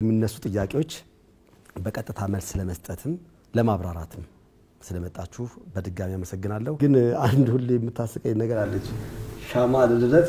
የሚነሱ ጥያቄዎች በቀጥታ መልስ ለመስጠትም ለማብራራትም ስለመጣችሁ በድጋሚ አመሰግናለሁ። ግን አንድ ሁሌ የምታስቀኝ ነገር አለች። ሻማ ልደት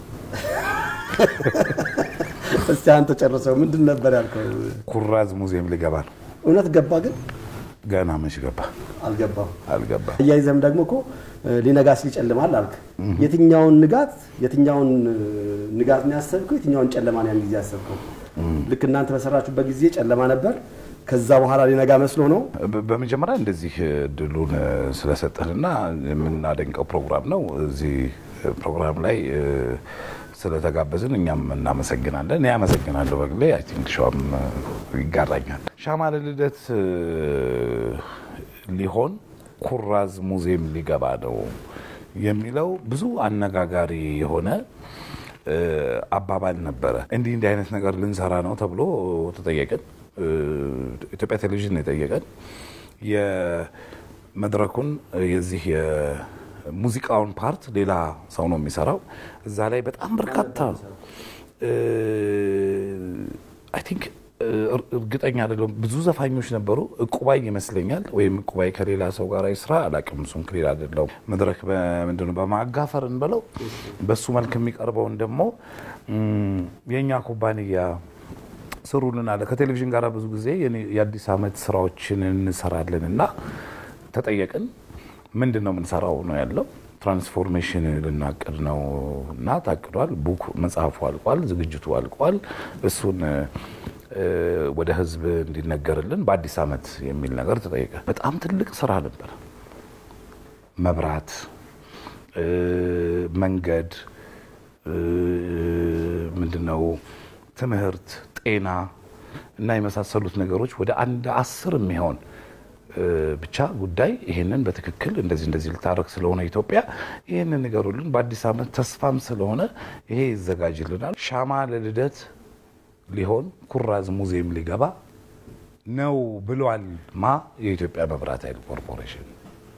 እስቲ አንተ ጨርሰው። ምንድን ነበር ያልከው? ኩራዝ ሙዚየም ሊገባ ነው። እውነት ገባ? ግን ገና መች ገባ? አልገባም። አልገባ። እያይዘም ደግሞ እኮ ሊነጋ ሲል ይጨልማል አልክ። የትኛውን ንጋት የትኛውን ንጋት ነው ያሰብከው? የትኛውን ጨለማ ነው ያን ጊዜ ያሰብከው? ልክ እናንተ በሰራችሁበት ጊዜ ጨለማ ነበር። ከዛ በኋላ ሊነጋ መስሎ ነው። በ- በመጀመሪያ እንደዚህ እድሉን ስለሰጠንና የምናደንቀው ፕሮግራም ነው። እዚህ ፕሮግራም ላይ እ፣ ስለተጋበዝን እኛም እናመሰግናለን። እኔ አመሰግናለሁ በግሌ። አይ ቲንክ ሸዋም ይጋራኛል። ሻማ ለልደት እ፣ ሊሆን ኩራዝ ሙዚየም ሊገባ ነው የሚለው ብዙ አነጋጋሪ የሆነ እ፣ አባባል ነበረ። እንዲህ እንዲህ አይነት ነገር ልንሰራ ነው ተብሎ ተጠየቅን። እ፣ ኢትዮጵያ ቴሌቪዥን ነው የጠየቀን። የመድረኩን የዚህ የሙዚቃውን ፓርት ሌላ ሰው ነው የሚሰራው። እዛ ላይ በጣም በርካታ አይ ቲንክ እርግጠኛ አይደለሁም። ብዙ ዘፋኞች ነበሩ። እቁባይ ይመስለኛል ወይም እቁባይ ከሌላ ሰው ጋር ስራ አላውቅም። እሱም ክሊር አይደለሁም። መድረክ በምንድን ነው በማጋፈር እንበለው በሱ መልክ የሚቀርበውን ደግሞ እም፣ የእኛ ኩባንያ ስሩልን አለ። ከቴሌቪዥን ጋር ብዙ ጊዜ የኔ- የአዲስ ዓመት ስራዎችን እንሰራለን እና ተጠየቅን። ምንድን ነው የምንሰራው ነው ያለው። ትራንስፎርሜሽን ልናቅድ ነው እና ታቅዷል። ቡክ መጽሐፉ አልቋል፣ ዝግጅቱ አልቋል። እሱን እ፣ ወደ ህዝብ እንዲነገርልን በአዲስ ዓመት የሚል ነገር ተጠየቀ። በጣም ትልቅ ስራ ነበር። መብራት፣ እ፣ መንገድ፣ እ፣ ምንድነው ትምህርት፣ ጤና እና የመሳሰሉት ነገሮች ወደ አንድ አስር የሚሆን እ፣ ብቻ ጉዳይ ይሄንን በትክክል እንደዚህ እንደዚህ ልታረግ ስለሆነ ኢትዮጵያ ይህንን ንገሩልን። በአዲስ ዓመት ተስፋም ስለሆነ ይሄ ይዘጋጅልናል። ሻማ ለልደት ሊሆን ኩራዝ ሙዚየም ሊገባ ነው ብሏል። ማ የኢትዮጵያ መብራት ኃይል ኮርፖሬሽን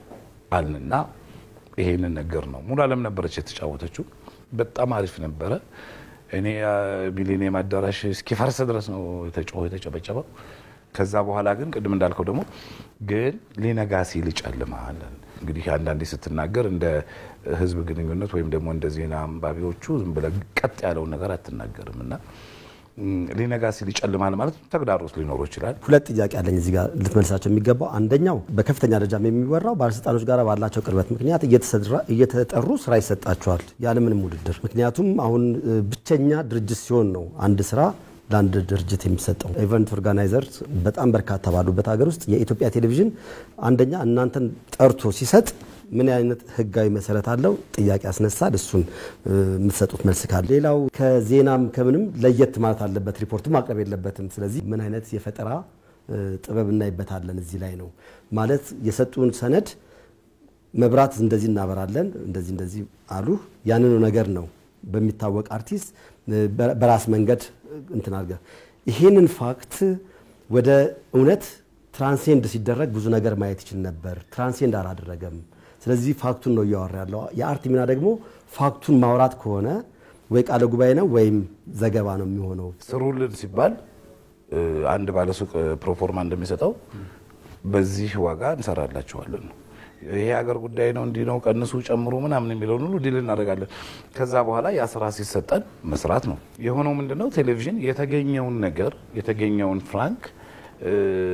አልንና ይሄንን ነገር ነው። ሙሉ አለም ነበረች የተጫወተችው። በጣም አሪፍ ነበረ። እኔ ሚሊኒየም አዳራሽ እስኪፈርስ ድረስ ነው የተጮኸው የተጨበጨበው። ከዛ በኋላ ግን ቅድም እንዳልከው ደግሞ ግን ሊነጋ ሲል ይጨልማል። እንግዲህ አንዳንዴ ስትናገር እንደ ህዝብ ግንኙነት ወይም ደግሞ እንደ ዜና አንባቢዎቹ ዝም ብለህ ቀጥ ያለውን ነገር አትናገርም እና ም፣ ሊነጋ ሲል ይጨልማል ማለት ተግዳሮት ሊኖረው ይችላል። ሁለት ጥያቄ አለኝ እዚህ ጋር ልትመልሳቸው የሚገባው አንደኛው በከፍተኛ ደረጃም የሚወራው ባለስልጣኖች ጋር ባላቸው ቅርበት ምክንያት እየተሰራ- እየተጠሩ ስራ ይሰጣቸዋል ያለምንም ውድድር። ምክንያቱም አሁን እ፣ ብቸኛ ድርጅት ሲሆን ነው አንድ ስራ ለአንድ ድርጅት የሚሰጠው። ኢቨንት ኦርጋናይዘርስ በጣም በርካታ ባሉበት ሀገር ውስጥ የኢትዮጵያ ቴሌቪዥን አንደኛ እናንተን ጠርቶ ሲሰጥ ምን አይነት ህጋዊ መሰረት አለው ጥያቄ ያስነሳል። እሱን እ፣ የምትሰጡት መልስ ካለ ሌላው ከዜናም ከምንም ለየት ማለት አለበት፣ ሪፖርቱ ማቅረብ የለበትም። ስለዚህ ምን አይነት የፈጠራ እ፣ ጥበብ እናይበታለን እዚህ ላይ ነው ማለት የሰጡን ሰነድ መብራት እንደዚህ እናበራለን እንደዚህ እንደዚህ አሉ። ያንኑ ነገር ነው በሚታወቅ አርቲስት እ፣ በ- በራስ መንገድ እንትን አድርገህ ይሄንን ፋክት ወደ እውነት ትራንሴንድ ሲደረግ ብዙ ነገር ማየት ይችል ነበር። ትራንሴንድ አላደረገም። ስለዚህ ፋክቱን ነው እያወራ ያለው። የአርት ሚና ደግሞ ፋክቱን ማውራት ከሆነ ወይ ቃለ ጉባኤ ነው ወይም ዘገባ ነው የሚሆነው። ስሩልን ሲባል እ፣ አንድ ባለሱቅ ፕሮፎርማ እንደሚሰጠው በዚህ ዋጋ እንሰራላችኋለን ነው። ይሄ ሀገር ጉዳይ ነው፣ እንዲህ ነው፣ ቀንሱ፣ ጨምሩ ምናምን የሚለውን ሁሉ ዲል እናደርጋለን። ከዛ በኋላ ያ ስራ ሲሰጠን መስራት ነው የሆነው። ምንድነው ቴሌቪዥን የተገኘውን ነገር የተገኘውን ፍራንክ እ፣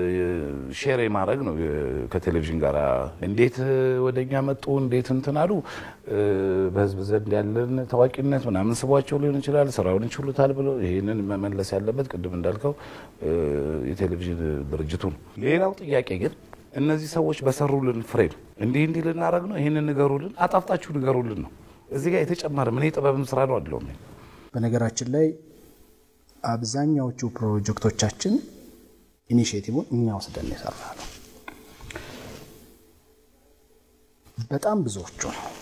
ሼር የማድረግ ነው እ፣ ከቴሌቪዥን ጋር እንዴት እ፣ ወደኛ መጡ እንዴት እንትን አሉ እ፣ በህዝብ ዘንድ ያለን ታዋቂነት ምናምን ስቧቸው ሊሆን ይችላል ስራውን ይችሉታል ብሎ ይህንን መመለስ ያለበት ቅድም እንዳልከው እ፣ የቴሌቪዥን ድርጅቱ ነው። ሌላው ጥያቄ ግን እነዚህ ሰዎች በሰሩልን ፍሬም እንዲህ እንዲህ ልናደርግ ነው ይህንን ንገሩልን፣ አጣፍጣችሁ ንገሩልን ነው። እዚህ ጋር የተጨመረ ምን የጥበብም ስራ ነው አለው በነገራችን ላይ አብዛኛዎቹ ፕሮጀክቶቻችን ኢኒሽቲቭን እኛ ወስደን የሰራ ነው። በጣም ብዙዎቹ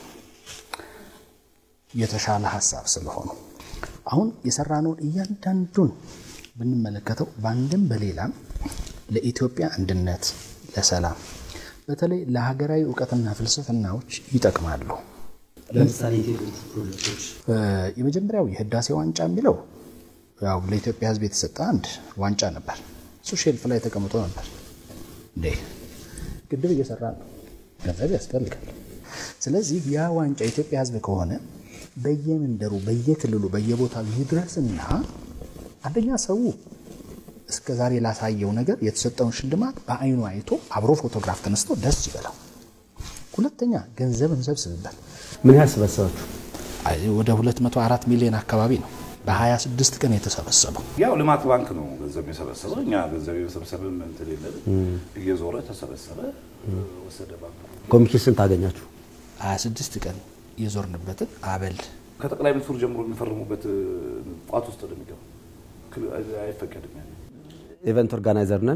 የተሻለ ሀሳብ ስለሆኑ አሁን የሰራነውን እያንዳንዱን ብንመለከተው በአንድም በሌላም ለኢትዮጵያ አንድነት፣ ለሰላም፣ በተለይ ለሀገራዊ እውቀትና ፍልስፍናዎች ይጠቅማሉ። ለምሳሌ ፕሮጀክቶች የመጀመሪያው የህዳሴ ዋንጫ የሚለው ያው ለኢትዮጵያ ሕዝብ የተሰጠ አንድ ዋንጫ ነበር። እሱ ሼልፍ ላይ ተቀምጦ ነበር። እንዴ ግድብ እየሰራ ነው፣ ገንዘብ ያስፈልጋል። ስለዚህ ያ ዋንጫ የኢትዮጵያ ሕዝብ ከሆነ በየመንደሩ በየክልሉ በየቦታው ይድረስና አንደኛ ሰው እስከ ዛሬ ላሳየው ነገር የተሰጠውን ሽልማት በአይኑ አይቶ አብሮ ፎቶግራፍ ተነስቶ ደስ ይበላው። ሁለተኛ ገንዘብ እንሰብስብበት። ምን ያህል ሰበሰባችሁ? አይ ወደ 204 ሚሊዮን አካባቢ ነው በ26 ቀን የተሰበሰበው። ያው ልማት ባንክ ነው ገንዘብ የሰበሰበው። እኛ ገንዘብ የመሰብሰብም እንትን የለን። እየዞረ ተሰበሰበ፣ ወሰደ ባንክ። ኮሚሽን ስንት አገኛችሁ? 26 ቀን የዞርንበትን አበል ከጠቅላይ ሚኒስትሩ ጀምሮ የሚፈርሙበት ቋት ውስጥ ነው የሚገባው። አይፈቀድም ያለ ኢቨንት ኦርጋናይዘር ነን።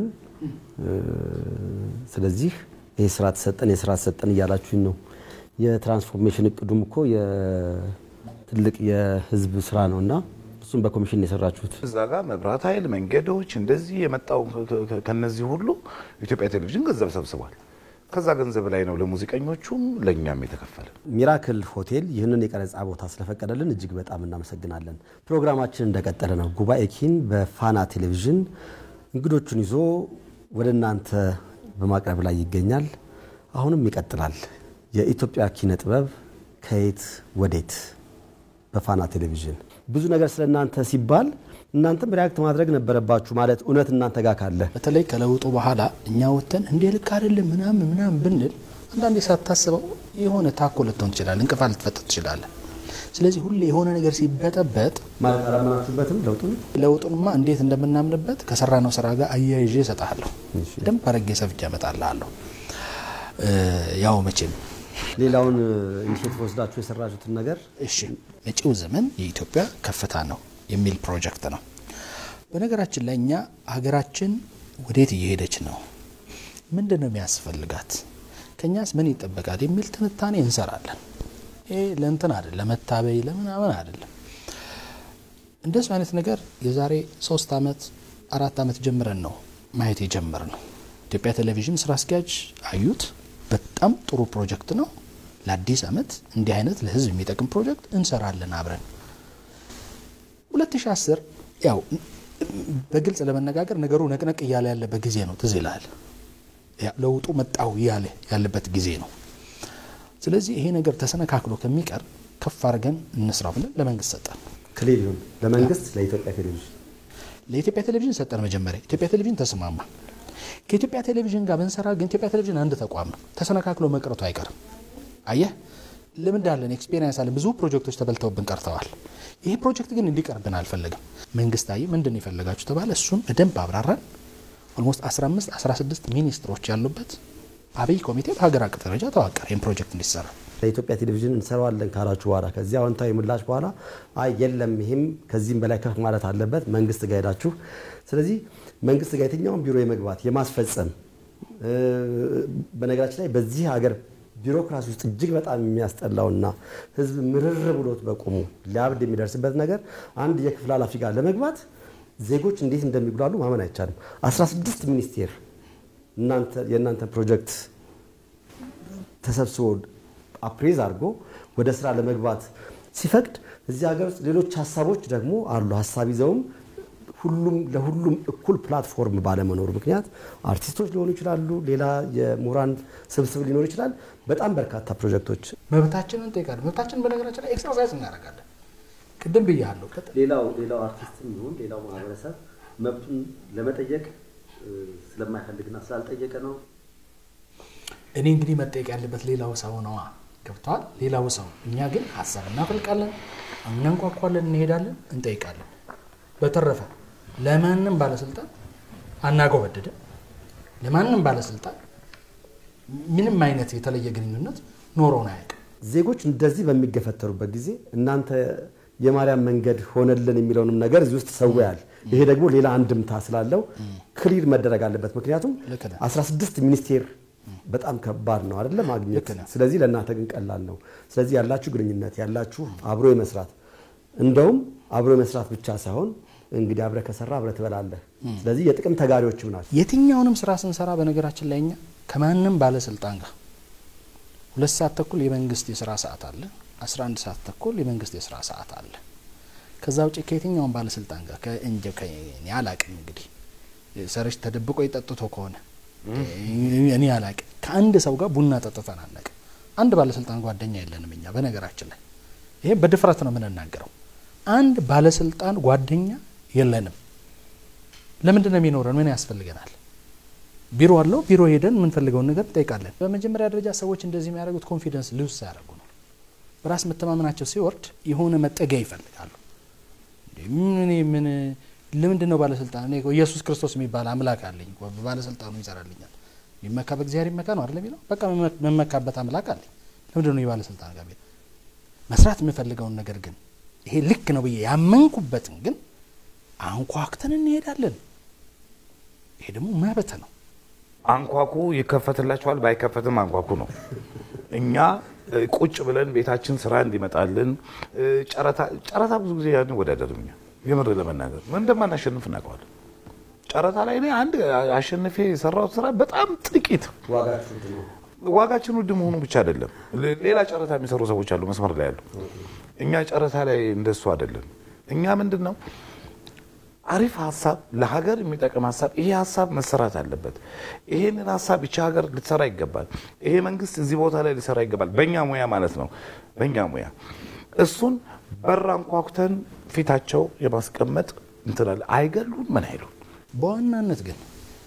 ስለዚህ ይህ ስራ ተሰጠን የስራ ተሰጠን እያላችሁኝ ነው። የትራንስፎርሜሽን እቅዱም እኮ ትልቅ የህዝብ ስራ ነው እና እሱም በኮሚሽን የሰራችሁት እዛ ጋር መብራት ኃይል፣ መንገዶች እንደዚህ የመጣው ከነዚህ ሁሉ ኢትዮጵያ ቴሌቪዥን ገንዘብ ሰብስቧል። ከዛ ገንዘብ ላይ ነው ለሙዚቀኞቹም ለእኛም የተከፈለ። ሚራክል ሆቴል ይህንን የቀረጻ ቦታ ስለፈቀደልን እጅግ በጣም እናመሰግናለን። ፕሮግራማችን እንደቀጠለ ነው። ጉባኤ ኪን በፋና ቴሌቪዥን እንግዶቹን ይዞ ወደ እናንተ በማቅረብ ላይ ይገኛል። አሁንም ይቀጥላል። የኢትዮጵያ ኪነ ጥበብ ከየት ወዴት በፋና ቴሌቪዥን ብዙ ነገር ስለ እናንተ ሲባል እናንተም ሪያክት ማድረግ ነበረባችሁ። ማለት እውነት እናንተ ጋር ካለ በተለይ ከለውጡ በኋላ እኛ ወጥተን እንዴ ልክ አይደለም ምናምን ምናምን ብንል አንዳንዴ ሳታስበው የሆነ ታኮ ልትሆን ትችላለ፣ እንቅፋት ልትፈጥር ትችላለ። ስለዚህ ሁሌ የሆነ ነገር ሲበጠበጥ ማለት አላመናችሁበትም ለውጡን ለውጡንማ እንዴት እንደምናምንበት ከሰራነው ስራ ጋር አያይዤ እሰጥሃለሁ። ደንብ አረጌ ሰፍቼ እመጣልሃለሁ። ያው መቼም ሌላውን ኢኒሼቲቭ ወስዳችሁ የሰራችሁትን ነገር እሺ መጪው ዘመን የኢትዮጵያ ከፍታ ነው የሚል ፕሮጀክት ነው። በነገራችን ላይ እኛ ሀገራችን ወዴት እየሄደች ነው፣ ምንድን ነው የሚያስፈልጋት፣ ከእኛስ ምን ይጠበቃል የሚል ትንታኔ እንሰራለን። ይሄ ለእንትን አይደለም፣ ለመታበይ ለምናምን አይደለም። እንደሱ አይነት ነገር የዛሬ ሶስት ዓመት አራት ዓመት ጀምረን ነው ማየት የጀመር ነው። ኢትዮጵያ ቴሌቪዥን ስራ አስኪያጅ አዩት። በጣም ጥሩ ፕሮጀክት ነው። ለአዲስ ዓመት እንዲህ አይነት ለህዝብ የሚጠቅም ፕሮጀክት እንሰራለን አብረን 2010 ያው በግልጽ ለመነጋገር ነገሩ ነቅነቅ እያለ ያለበት ጊዜ ነው። ትዝ ይልሃል። ለውጡ መጣው እያለ ያለበት ጊዜ ነው። ስለዚህ ይሄ ነገር ተሰነካክሎ ከሚቀር ከፍ አድርገን እንስራ ብለን ለመንግስት ሰጠን። ክሊል ይሁን ለመንግስት ለኢትዮጵያ ቴሌቪዥን ለኢትዮጵያ ቴሌቪዥን ሰጠን። መጀመሪያ ኢትዮጵያ ቴሌቪዥን ተስማማ። ከኢትዮጵያ ቴሌቪዥን ጋር ብንሰራ ግን ኢትዮጵያ ቴሌቪዥን አንድ ተቋም ነው። ተሰነካክሎ መቅረቱ አይቀርም። አየህ ልምድ አለን፣ ኤክስፔሪንስ አለን። ብዙ ፕሮጀክቶች ተበልተውብን ቀርተዋል። ይሄ ፕሮጀክት ግን እንዲቀርብን አልፈለግም። መንግስታዊ ምንድን ነው የፈለጋችሁ ተባለ። እሱን በደንብ አብራራን። ኦልሞስት 15 16 ሚኒስትሮች ያሉበት አብይ ኮሚቴ በሀገር አቀፍ ደረጃ ተዋቀረ። ይህን ፕሮጀክት እንዲሰራ ለኢትዮጵያ ቴሌቪዥን እንሰራዋለን ካላችሁ በኋላ ከዚህ አዎንታዊ ምላሽ በኋላ አይ የለም ይህም ከዚህም በላይ ከፍ ማለት አለበት መንግስት ጋር ሄዳችሁ ስለዚህ መንግስት ጋር የትኛውን ቢሮ የመግባት የማስፈጸም በነገራችን ላይ በዚህ ሀገር ቢሮክራሲ ውስጥ እጅግ በጣም የሚያስጠላውና ህዝብ ምርር ብሎት በቁሙ ሊያብድ የሚደርስበት ነገር አንድ የክፍል ኃላፊ ጋር ለመግባት ዜጎች እንዴት እንደሚጉላሉ ማመን አይቻልም። 16 ሚኒስቴር የእናንተ ፕሮጀክት ተሰብስቦ አፕሬዝ አድርጎ ወደ ስራ ለመግባት ሲፈቅድ እዚህ ሀገር ውስጥ ሌሎች ሀሳቦች ደግሞ አሉ። ሀሳብ ይዘውም ሁሉም ለሁሉም እኩል ፕላትፎርም ባለመኖሩ ምክንያት አርቲስቶች ሊሆኑ ይችላሉ፣ ሌላ የምሁራን ስብስብ ሊኖር ይችላል። በጣም በርካታ ፕሮጀክቶች መብታችንን እንጠይቃለን። መብታችንን በነገራችን ላይ ኤክሰርሳይዝ እናደርጋለን። ቅድም ብያለሁ። ሌላው ሌላው አርቲስትም ይሁን ሌላው ማህበረሰብ መብቱን ለመጠየቅ ስለማይፈልግና ስላልጠየቀ ነው። እኔ እንግዲህ መጠየቅ ያለበት ሌላው ሰው ነዋ። ገብተዋል። ሌላው ሰው እኛ ግን ሀሳብ እናፈልቃለን፣ እናንኳኳለን፣ እንሄዳለን፣ እንጠይቃለን። በተረፈ ለማንም ባለስልጣን አናጎበድድም። ለማንም ባለስልጣን ምንም አይነት የተለየ ግንኙነት ኖሮን አያውቅም። ዜጎች እንደዚህ በሚገፈተሩበት ጊዜ እናንተ የማርያም መንገድ ሆነልን የሚለውንም ነገር እዚህ ውስጥ ሰውያል። ይሄ ደግሞ ሌላ አንድምታ ስላለው ክሊር መደረግ አለበት። ምክንያቱም ልክ ነህ። 16 ሚኒስቴር በጣም ከባድ ነው አይደለ ማግኘት። ልክ ነህ። ስለዚህ ለእናንተ ግን ቀላል ነው። ስለዚህ ያላችሁ ግንኙነት ያላችሁ አብሮ የመስራት እንደውም አብሮ የመስራት ብቻ ሳይሆን እንግዲህ አብረ ከሰራ አብረ ትበላለህ። ስለዚህ የጥቅም ተጋሪዎችም ናቸው። የትኛውንም ስራ ስንሰራ በነገራችን ላይ እኛ ከማንም ባለስልጣን ጋር ሁለት ሰዓት ተኩል የመንግስት የስራ ሰዓት አለ፣ 11 ሰዓት ተኩል የመንግስት የስራ ሰዓት አለ። ከዛ ውጭ ከየትኛውን ባለስልጣን ጋር ከእንጀ እኔ አላቅም እንግዲህ ሰረች ተደብቆ የጠጥቶ ከሆነ እኔ አላቅም ከአንድ ሰው ጋር ቡና ጠጥተን አናቅም። አንድ ባለስልጣን ጓደኛ የለንም እኛ በነገራችን ላይ ይሄ በድፍረት ነው የምንናገረው። አንድ ባለስልጣን ጓደኛ የለንም። ለምንድን ነው የሚኖረን? ምን ያስፈልገናል? ቢሮ አለው። ቢሮ ሄደን የምንፈልገውን ነገር እንጠይቃለን። በመጀመሪያ ደረጃ ሰዎች እንደዚህ የሚያደርጉት ኮንፊደንስ ሉዝ ሲያደርጉ ነው። በራስ መተማመናቸው ሲወርድ የሆነ መጠጊያ ይፈልጋሉ። ምን ምን ለምንድን ነው ባለስልጣን? እኔ ኢየሱስ ክርስቶስ የሚባል አምላክ አለኝ፣ ባለስልጣኑ ይሰራልኛል። የሚመካ በእግዚአብሔር ይመካ ነው አይደለም የሚለው። በቃ መመካበት አምላክ አለኝ። ለምንድን ነው የባለስልጣን ጋር መስራት የምፈልገውን ነገር ግን ይሄ ልክ ነው ብዬ ያመንኩበትን ግን አንኳኩተን እንሄዳለን። ይሄ ደግሞ መብት ነው። አንኳኩ ይከፈትላቸዋል፣ ባይከፈትም አንኳኩ ነው። እኛ ቁጭ ብለን ቤታችን ስራ እንዲመጣልን ጨረታ ብዙ ጊዜ አንወዳደርም። እኛ የምር ለመናገር ምን እንደማናሸንፍ እናውቀዋለን። ጨረታ ላይ እኔ አንድ አሸንፌ የሰራሁት ስራ በጣም ጥቂት ዋጋችን ውድ መሆኑ ብቻ አይደለም፣ ሌላ ጨረታ የሚሰሩ ሰዎች አሉ መስመር ላይ ያሉ። እኛ ጨረታ ላይ እንደሱ አይደለም። እኛ ምንድን ነው አሪፍ ሀሳብ ለሀገር የሚጠቅም ሀሳብ፣ ይሄ ሀሳብ መሰራት አለበት። ይሄንን ሀሳብ ይቺ ሀገር ልትሰራ ይገባል። ይሄ መንግስት እዚህ ቦታ ላይ ሊሰራ ይገባል። በእኛ ሙያ ማለት ነው፣ በእኛ ሙያ እሱን በር አንኳኩተን ፊታቸው የማስቀመጥ እንትላለ አይገሉን ምን አይሉን። በዋናነት ግን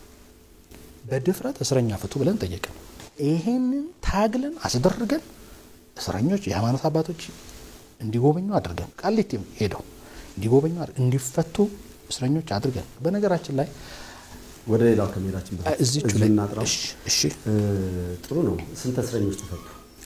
በድፍረት እስረኛ ፍቱ ብለን ጠየቅን። ይሄንን ታግለን አስደርገን እስረኞች የሃይማኖት አባቶች እንዲጎበኙ አድርገን ቃሊቲም ሄደው እንዲጎበኙ እንዲፈቱ እስረኞች አድርገን በነገራችን ላይ ወደ ሌላው ከመሄዳችን በፊት እዚቹ እዚሁ ላይ እናጥራው። እሺ፣ እሺ ጥሩ ነው። ስንት እስረኞች ተፈቱ?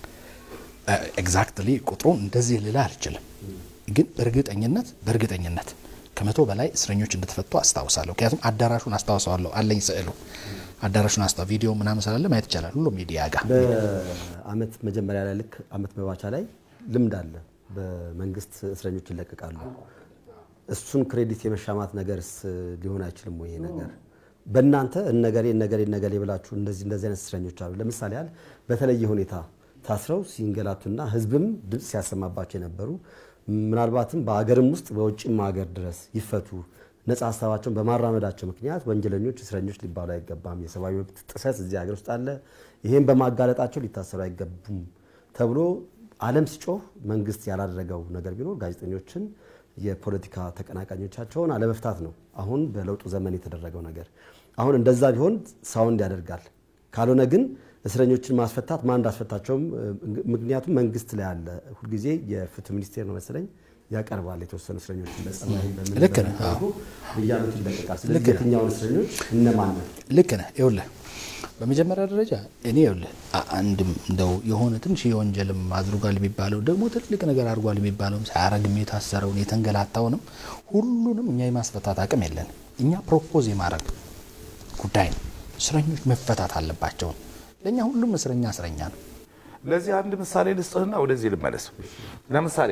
ኤግዛክትሊ ቁጥሩ እንደዚህ ልላ አልችልም፣ ግን በእርግጠኝነት በእርግጠኝነት ከመቶ በላይ እስረኞች እንደተፈቱ አስታውሳለሁ። ምክንያቱም አዳራሹን አስታውሰዋለሁ፣ አለኝ ስዕሉ አዳራሹን አስታ ቪዲዮ ምናምን ስላለ ማየት ይቻላል። ሁሉም ሚዲያ ጋር በአመት መጀመሪያ ላይ ልክ አመት መባቻ ላይ ልምድ አለ። በመንግስት እስረኞች ይለቀቃሉ። እሱን ክሬዲት የመሻማት ነገርስ ሊሆን አይችልም ወይ? ይሄ ነገር በእናንተ እነገሌ እነገሌ እነገሌ ብላችሁ እንደዚህ እንደዚህ አይነት እስረኞች አሉ። ለምሳሌ ያህል በተለየ ሁኔታ ታስረው ሲንገላቱና ህዝብም ድምፅ ሲያሰማባቸው የነበሩ ምናልባትም በሀገርም ውስጥ በውጭም ሀገር ድረስ ይፈቱ ነጻ ሀሳባቸውን በማራመዳቸው ምክንያት ወንጀለኞች እስረኞች ሊባሉ አይገባም። የሰብአዊ መብት ጥሰት እዚህ ሀገር ውስጥ አለ። ይህም በማጋለጣቸው ሊታሰሩ አይገቡም ተብሎ ዓለም ሲጮህ መንግስት ያላደረገው ነገር ቢኖር ጋዜጠኞችን የፖለቲካ ተቀናቃኞቻቸውን አለመፍታት ነው። አሁን በለውጡ ዘመን የተደረገው ነገር አሁን እንደዛ ቢሆን ሳውንድ ያደርጋል። ካልሆነ ግን እስረኞችን ማስፈታት ማን እንዳስፈታቸውም ምክንያቱም መንግስት ላይ አለ። ሁልጊዜ የፍትህ ሚኒስቴር ነው መሰለኝ ያቀርባል የተወሰኑ እስረኞችን በጸባይ በምን ልክ ነህ። በምን መልኩ በየዓመቱ ይለቀቃል። ስለዚህ የትኛውን እስረኞች እነማን ነው ልክ ነህ። ይኸውልህ በመጀመሪያ ደረጃ እኔ ይኸውልህ አ- አንድም እንደው የሆነ ትንሽ የወንጀልም አድርጓል የሚባለው ደግሞ ትልቅ ነገር አድርጓል የሚባለውም ሳያረግም የታሰረውን የተንገላታውንም ሁሉንም እኛ የማስፈታት አቅም የለን። እኛ ፕሮፖዝ የማድረግ ጉዳይ ነው። እስረኞች መፈታት አለባቸው። ለእኛ ሁሉም እስረኛ እስረኛ ነው። ለዚህ አንድ ምሳሌ ልስጥህና ወደዚህ ልመለስ። ለምሳሌ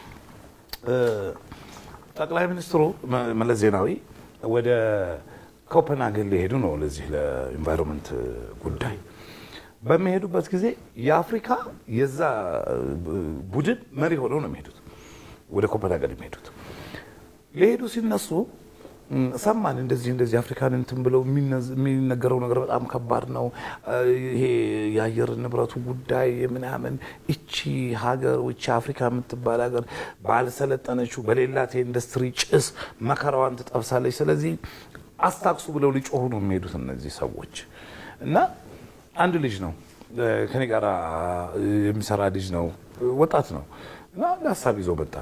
እ ጠቅላይ ሚኒስትሩ መ- መለስ ዜናዊ ወደ ኮፐንሃገን ሊሄዱ ነው ለዚህ ለኢንቫይሮንመንት ጉዳይ በሚሄዱበት ጊዜ የአፍሪካ የዛ ቡድን መሪ ሆነው ነው የሚሄዱት ወደ ኮፐንሃገን የሚሄዱት ሊሄዱ ሲነሱ ም፣ ሰማን እንደዚህ እንደዚህ አፍሪካን እንትን ብለው የሚነዝ- የሚነገረው ነገር በጣም ከባድ ነው። እ፣ ይሄ የአየር ንብረቱ ጉዳይ ምናምን እቺ ሀገር እቺ አፍሪካ የምትባል ሀገር ባልሰለጠነችው በሌላት የኢንዱስትሪ ጭስ መከራዋን ትጠብሳለች። ስለዚህ አስታክሱ ብለው ሊጮሁ ነው የሚሄዱት እነዚህ ሰዎች እና አንድ ልጅ ነው እ፣ ከኔ ጋር የሚሰራ ልጅ ነው፣ ወጣት ነው እና አንድ ሀሳብ ይዞ መጣ።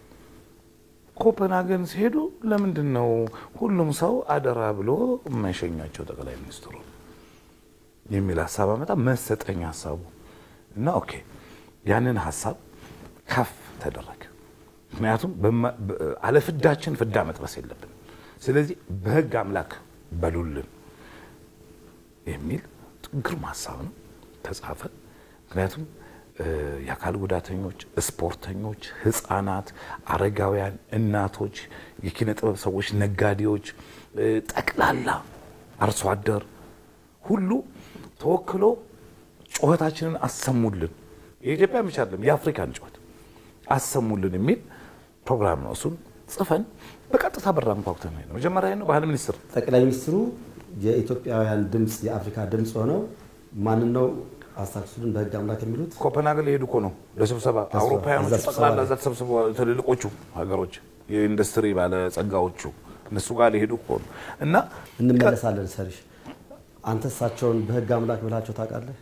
ኮፐንሃገን ሲሄዱ ለምንድን ነው ሁሉም ሰው አደራ ብሎ የማይሸኛቸው ጠቅላይ ሚኒስትሩ የሚል ሀሳብ አመጣ። መሰጠኝ ሀሳቡ እና ኦኬ ያንን ሀሳብ ከፍ ተደረገ። ምክንያቱም በማ- በ- አለፍዳችን ፍዳ መጥበስ የለብንም። ስለዚህ በህግ አምላክ በሉልን የሚል ግሩም ሀሳብ ነው ተጻፈ። ምክንያቱም እ፣ የአካል ጉዳተኞች፣ ስፖርተኞች፣ ህፃናት፣ አረጋውያን፣ እናቶች፣ የኪነ ጥበብ ሰዎች፣ ነጋዴዎች፣ እ፣ ጠቅላላ አርሶ አደር ሁሉ ተወክሎ ጩኸታችንን አሰሙልን። የኢትዮጵያ ብቻ አይደለም የአፍሪካን ጩኸት አሰሙልን የሚል ፕሮግራም ነው። እሱን ጽፈን በቀጥታ በራ አንኳኩተን ነው መጀመሪያ ነው ባህል ሚኒስትር ጠቅላይ ሚኒስትሩ የኢትዮጵያውያን ድምፅ የአፍሪካ ድምፅ ሆነው ማንን ነው አስታክሱልን በህግ አምላክ የሚሉት ኮፐንሃገን ሊሄዱ እኮ ነው ለስብሰባ አውሮፓውያኖቹ እዛ ስብሰባ ጠቅላላ ላይ። እዛ ተሰብስበዋል። ትልልቆቹ ሀገሮች የኢንዱስትሪ ባለጸጋዎቹ እነሱ ጋር ሊሄዱ እኮ ነው እና እንመለሳለን ሰርሽ አንተ እሳቸውን በህግ አምላክ ብላቸው ታውቃለህ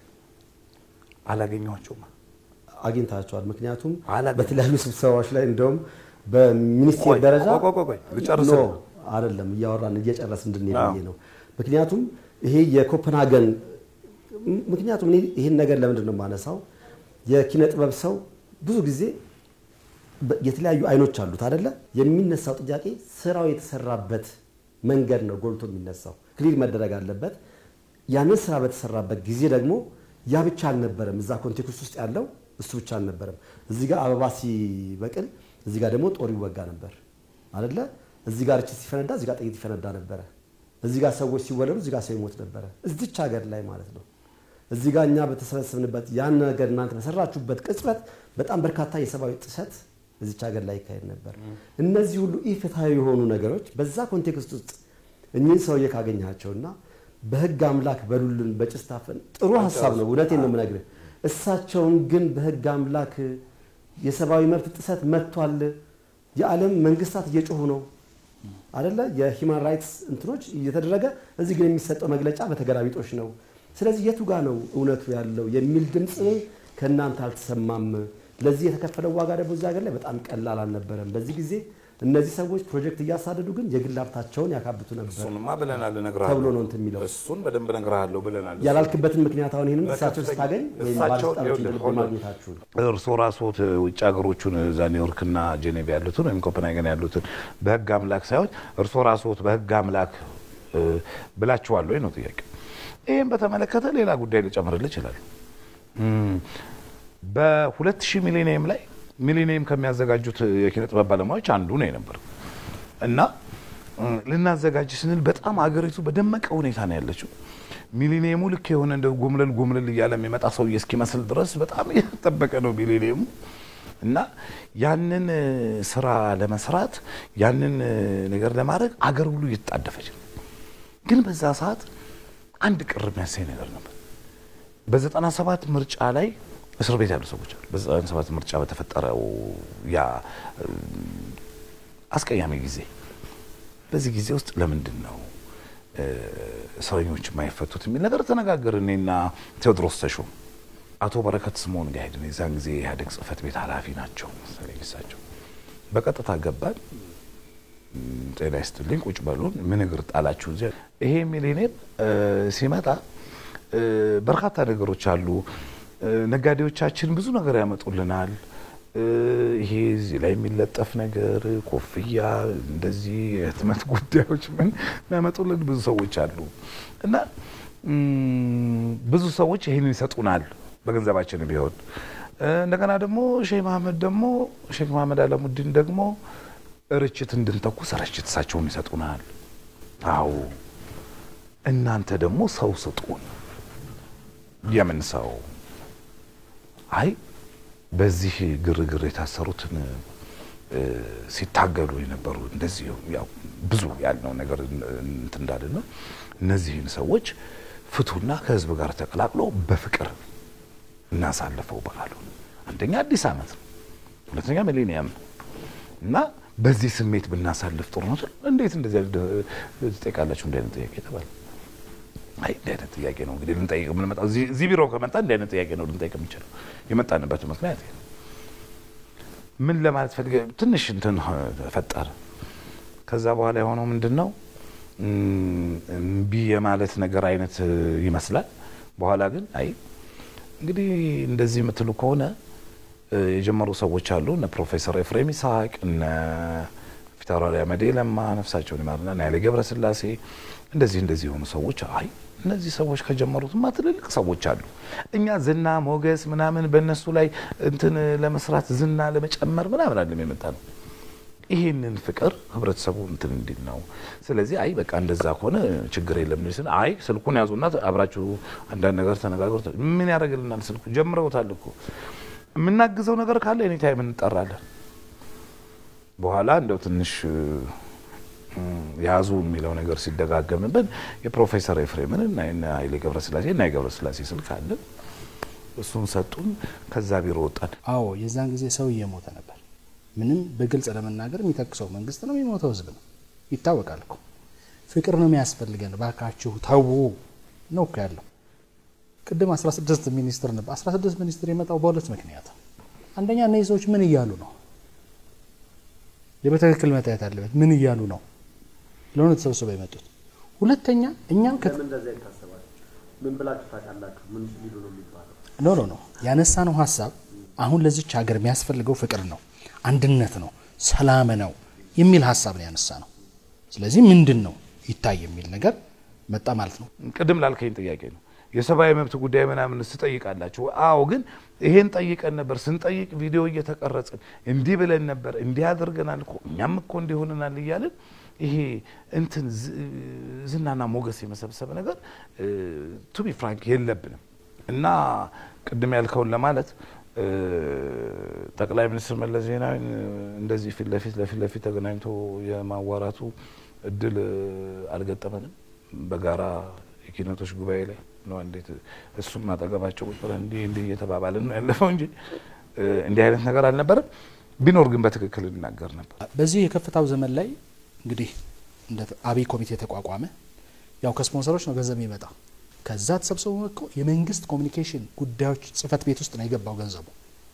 አላገኘኋቸውም። አግኝታቸዋል ምክንያቱም አላገኘ- በተለያዩ ስብሰባዎች ላይ እንደውም በሚኒስቴር ቆይ፣ ደረጃ ቆይ፣ ቆይ፣ ቆይ፣ ልጨርስ። ኖ አይደለም እያወራን እየጨረስ እንድንሄድ አዎ። ብዬ ነው ምክንያቱም ይሄ የኮፐንሃገን ምክንያቱም እኔ ይህን ነገር ለምንድን ነው የማነሳው የኪነ ጥበብ ሰው ብዙ ጊዜ በ- የተለያዩ አይኖች አሉት አደለ የሚነሳው ጥያቄ ስራው የተሰራበት መንገድ ነው ጎልቶ የሚነሳው ክሊር መደረግ አለበት ያንን ስራ በተሰራበት ጊዜ ደግሞ ያ ብቻ አልነበረም እዛ ኮንቴክስት ውስጥ ያለው እሱ ብቻ አልነበረም እዚህ ጋር አበባ ሲበቅል እዚህ ጋር ደግሞ ጦር ይወጋ ነበር አደለ እዚህ ጋር እቺ ሲፈነዳ እዚህ ጋር ጥይት ይፈነዳ ነበረ እዚህ ጋር ሰዎች ሲወለዱ እዚህ ጋር ሰው ይሞት ነበረ እዚች ሀገር ላይ ማለት ነው እዚህ ጋር እኛ በተሰበሰብንበት ያን ነገር እናንተ በሰራችሁበት ቅጽበት በጣም በርካታ የሰብአዊ ጥሰት እዚች ሀገር ላይ ይካሄድ ነበር። እነዚህ ሁሉ ኢፍትሐዊ የሆኑ ነገሮች በዛ ኮንቴክስት ውስጥ እኚህን ሰውዬ ካገኘሃቸውና በህግ አምላክ በሉልን በጭስ ታፈን ጥሩ ሀሳብ ነው፣ እውነቴን ነው የምነግርህ። እሳቸውን ግን በህግ አምላክ የሰብአዊ መብት ጥሰት መጥቷል፣ የዓለም መንግስታት እየጮሁ ነው አደለ የሂማን ራይትስ እንትኖች እየተደረገ እዚህ ግን የሚሰጠው መግለጫ በተገላቢጦሽ ነው። ስለዚህ የቱ ጋ ነው እውነቱ ያለው የሚል ድምፅ ከእናንተ አልተሰማም። ለዚህ የተከፈለው ዋጋ ደግሞ እዚህ ሀገር ላይ በጣም ቀላል አልነበረም። በዚህ ጊዜ እነዚህ ሰዎች ፕሮጀክት እያሳደዱ ግን የግል ሀብታቸውን ያካብቱ ነበር እሱንማ ብለናል፣ እነግርሃለሁ። ተብሎ ነው እንትን የሚለው እሱን በደንብ እነግርሃለሁ ብለናል። ያላልክበትን ምክንያት አሁን ይህንም እሳቸውን ስታገኝ ወይም እሳቸው- ባለስልጣኖችን ይኸውልህ፣ እንደልብ hold on። ማግኘታችሁን እርሶ ራስዎት ውጭ ሀገሮቹን እዛ ኒውዮርክና ጄኔቭ ያሉትን ወይም ኮፐንሃገን ያሉትን በህግ አምላክ ሳይሆን እርሶ ራስዎት በህግ አምላክ እ፣ ብላችኋል ወይ ነው ጥያቄ። ይህም በተመለከተ ሌላ ጉዳይ ልጨምርልህ ይችላል። በሁለት ሺህ ሚሊኒየም ላይ ሚሊኒየም ከሚያዘጋጁት የኪነ ጥበብ ባለሙያዎች አንዱ ነው የነበር እና እ፣ ልናዘጋጅ ስንል በጣም አገሪቱ በደመቀ ሁኔታ ነው ያለችው። ሚሊኒየሙ ልክ የሆነ እንደ ጎምለል ጎምለል እያለ የሚመጣ ሰውዬ እስኪመስል ድረስ በጣም እየተጠበቀ ነው ሚሊኒየሙ እና ያንን እ፣ ስራ ለመስራት ያንን እ፣ ነገር ለማድረግ አገር ሁሉ እየተጣደፈች ነው። ግን በዛ ሰዓት አንድ ቅር የሚያሳይ ነገር ነበር። በዘጠና ሰባት ምርጫ ላይ እስር ቤት ያሉ ሰዎች አሉ። በዘጠና ሰባት ምርጫ በተፈጠረው ያ እ፣ አስቀያሚ ጊዜ በዚህ ጊዜ ውስጥ ለምንድን ነው እ፣ እስረኞች የማይፈቱት የሚል ነገር ተነጋገር። እኔና ቴዎድሮስ ተሾም አቶ በረከት ስምኦን ጋር ሄድን። የዛን ጊዜ የኢህአዴግ ጽህፈት ቤት ኃላፊ ናቸው መሰለኝ እሳቸው። በቀጥታ ገባን። ም፣ ጤና ይስጥልኝ ቁጭ በሉን። ምን እግር ጣላችሁ እዚያ? ይሄ ሚሊኒየም እ፣ ሲመጣ እ፣ በርካታ ነገሮች አሉ። እ፣ ነጋዴዎቻችን ብዙ ነገር ያመጡልናል። እ፣ ይሄ እዚህ ላይ የሚለጠፍ ነገር ኮፍያ፣ እንደዚህ የህትመት ጉዳዮች ምን የሚያመጡልን ብዙ ሰዎች አሉ እና ም፣ ብዙ ሰዎች ይህንን ይሰጡናል በገንዘባችን ቢሆን እ፣ እንደገና ደግሞ ሼህ መሐመድ ደግሞ ሼክ መሐመድ አለሙዲን ደግሞ ርችት እንድንተኩስ ርችት እሳቸውም ይሰጡናል። አዎ እናንተ ደግሞ ሰው ስጡን። የምን ሰው? አይ በዚህ ግርግር የታሰሩትን እ፣ ሲታገሉ የነበሩ እንደዚህ ያው ብዙ ያልነው ነገር እንትን እንዳለ ነው። እነዚህን ሰዎች ፍቱና ከህዝብ ጋር ተቀላቅሎ በፍቅር እናሳልፈው በዓሉ። አንደኛ አዲስ ዓመት ነው፣ ሁለተኛ ሚሌኒየም ነው እና በዚህ ስሜት ብናሳልፍ ጥሩ ነው። እንዴት እንደዚህ አይነት ትጠይቃላችሁ? እንዲህ አይነት ጥያቄ ተባለ። አይ እንዲህ አይነት ጥያቄ ነው እንግዲህ ልንጠይቅ የምንመጣው እዚህ እዚህ ቢሮ ከመጣ እንዲህ አይነት ጥያቄ ነው ልንጠይቅ የምንችለው። የመጣንበት ምክንያት ይሄ ነው። ምን ለማለት ፈልገ ትንሽ እንትን ፈጠረ። ከዛ በኋላ የሆነው ምንድን ነው እም፣ እምቢ የማለት ነገር አይነት ይመስላል። በኋላ ግን አይ እንግዲህ እንደዚህ የምትሉ ከሆነ እ፣ የጀመሩ ሰዎች አሉ እነ ፕሮፌሰር ኤፍሬም ይስሐቅ እነ ፊታውራሪ አመዴ ለማ ነፍሳቸውን ይማርና እና ኃይሌ ገብረስላሴ እንደዚህ እንደዚህ የሆኑ ሰዎች አይ እነዚህ ሰዎች ከጀመሩትማ ትልልቅ ሰዎች አሉ። እኛ ዝና ሞገስ ምናምን በእነሱ ላይ እንትን ለመስራት ዝና ለመጨመር ምናምን አለም የመጣ ነው። ይህንን ፍቅር ህብረተሰቡ እንትን እንዲል ነው። ስለዚህ አይ በቃ እንደዛ ከሆነ ችግር የለም ስል አይ ስልኩን ያዙና አብራችሁ አንዳንድ ነገር ተነጋግሩ። ምን ያደርግልናል? ስልኩ ጀምረውታል እኮ የምናግዘው ነገር ካለ ኤኒ ታይም እንጠራለን። በኋላ እንደው ትንሽ ያዙ የሚለው ነገር ሲደጋገምብን የፕሮፌሰር ኤፍሬምን እና የነ ኃይሌ ገብረስላሴ እና የገብረስላሴ ስልክ አለን። እሱን ሰጡን። ከዛ ቢሮ ወጣን። አዎ የዛን ጊዜ ሰው እየሞተ ነበር። ምንም በግልጽ ለመናገር የሚጠቅሰው መንግስት ነው፣ የሚሞተው ህዝብ ነው። ይታወቃል እኮ ፍቅር ነው የሚያስፈልገን፣ ባካችሁ ተዉ ነው እኮ ያለው። ቅድም 16 ሚኒስትር ነበር። 16 ሚኒስትር የመጣው በሁለት ምክንያት። አንደኛ እነዚህ ሰዎች ምን እያሉ ነው? በትክክል መታየት አለበት። ምን እያሉ ነው ለሆነ ተሰብስበው የመጡት። ሁለተኛ እኛም ለምን እንደዚያ ይታሰባል? ምን ብላችሁ ታውቃላችሁ? ምን ሊሉ ነው የሚባለው? ኖ ኖ ኖ ያነሳ ነው ሀሳብ አሁን ለዚች ሀገር የሚያስፈልገው ፍቅር ነው፣ አንድነት ነው፣ ሰላም ነው የሚል ሀሳብ ነው ያነሳ ነው። ስለዚህ ምንድን ነው ይታይ የሚል ነገር መጣ ማለት ነው። ቅድም ላልከኝ ጥያቄ ነው የሰብአዊ መብት ጉዳይ ምናምን ስጠይቃላችሁ? አዎ፣ ግን ይሄን ጠይቀን ነበር። ስንጠይቅ ቪዲዮ እየተቀረጽን እንዲህ ብለን ነበር፣ እንዲህ አድርገናል እኮ እኛም እኮ እንዲህ ሆነናል እያልን ይሄ እንትን ዝናና ሞገስ የመሰብሰብ ነገር ቱ ቢ ፍራንክ የለብንም እና ቅድም ያልከውን ለማለት ጠቅላይ ሚኒስትር መለስ ዜናዊ እንደዚህ ፊት ለፊት ለፊት ለፊት ተገናኝቶ የማዋራቱ እድል አልገጠመንም። በጋራ የኪነቶች ጉባኤ ላይ ነው እንዴት እሱም አጠገባቸው ቁጭ ብለን እንዲህ እንዲህ እየተባባልን ነው ያለፈው እንጂ እንዲህ አይነት ነገር አልነበረም። ቢኖር ግን በትክክል እናገር ነበር። በዚህ የከፍታው ዘመን ላይ እንግዲህ እንደ አብይ ኮሚቴ ተቋቋመ። ያው ከስፖንሰሮች ነው ገንዘብ የሚመጣ። ከዛ ተሰብስቦ እኮ የመንግስት ኮሚኒኬሽን ጉዳዮች ጽህፈት ቤት ውስጥ ነው የገባው ገንዘቡ።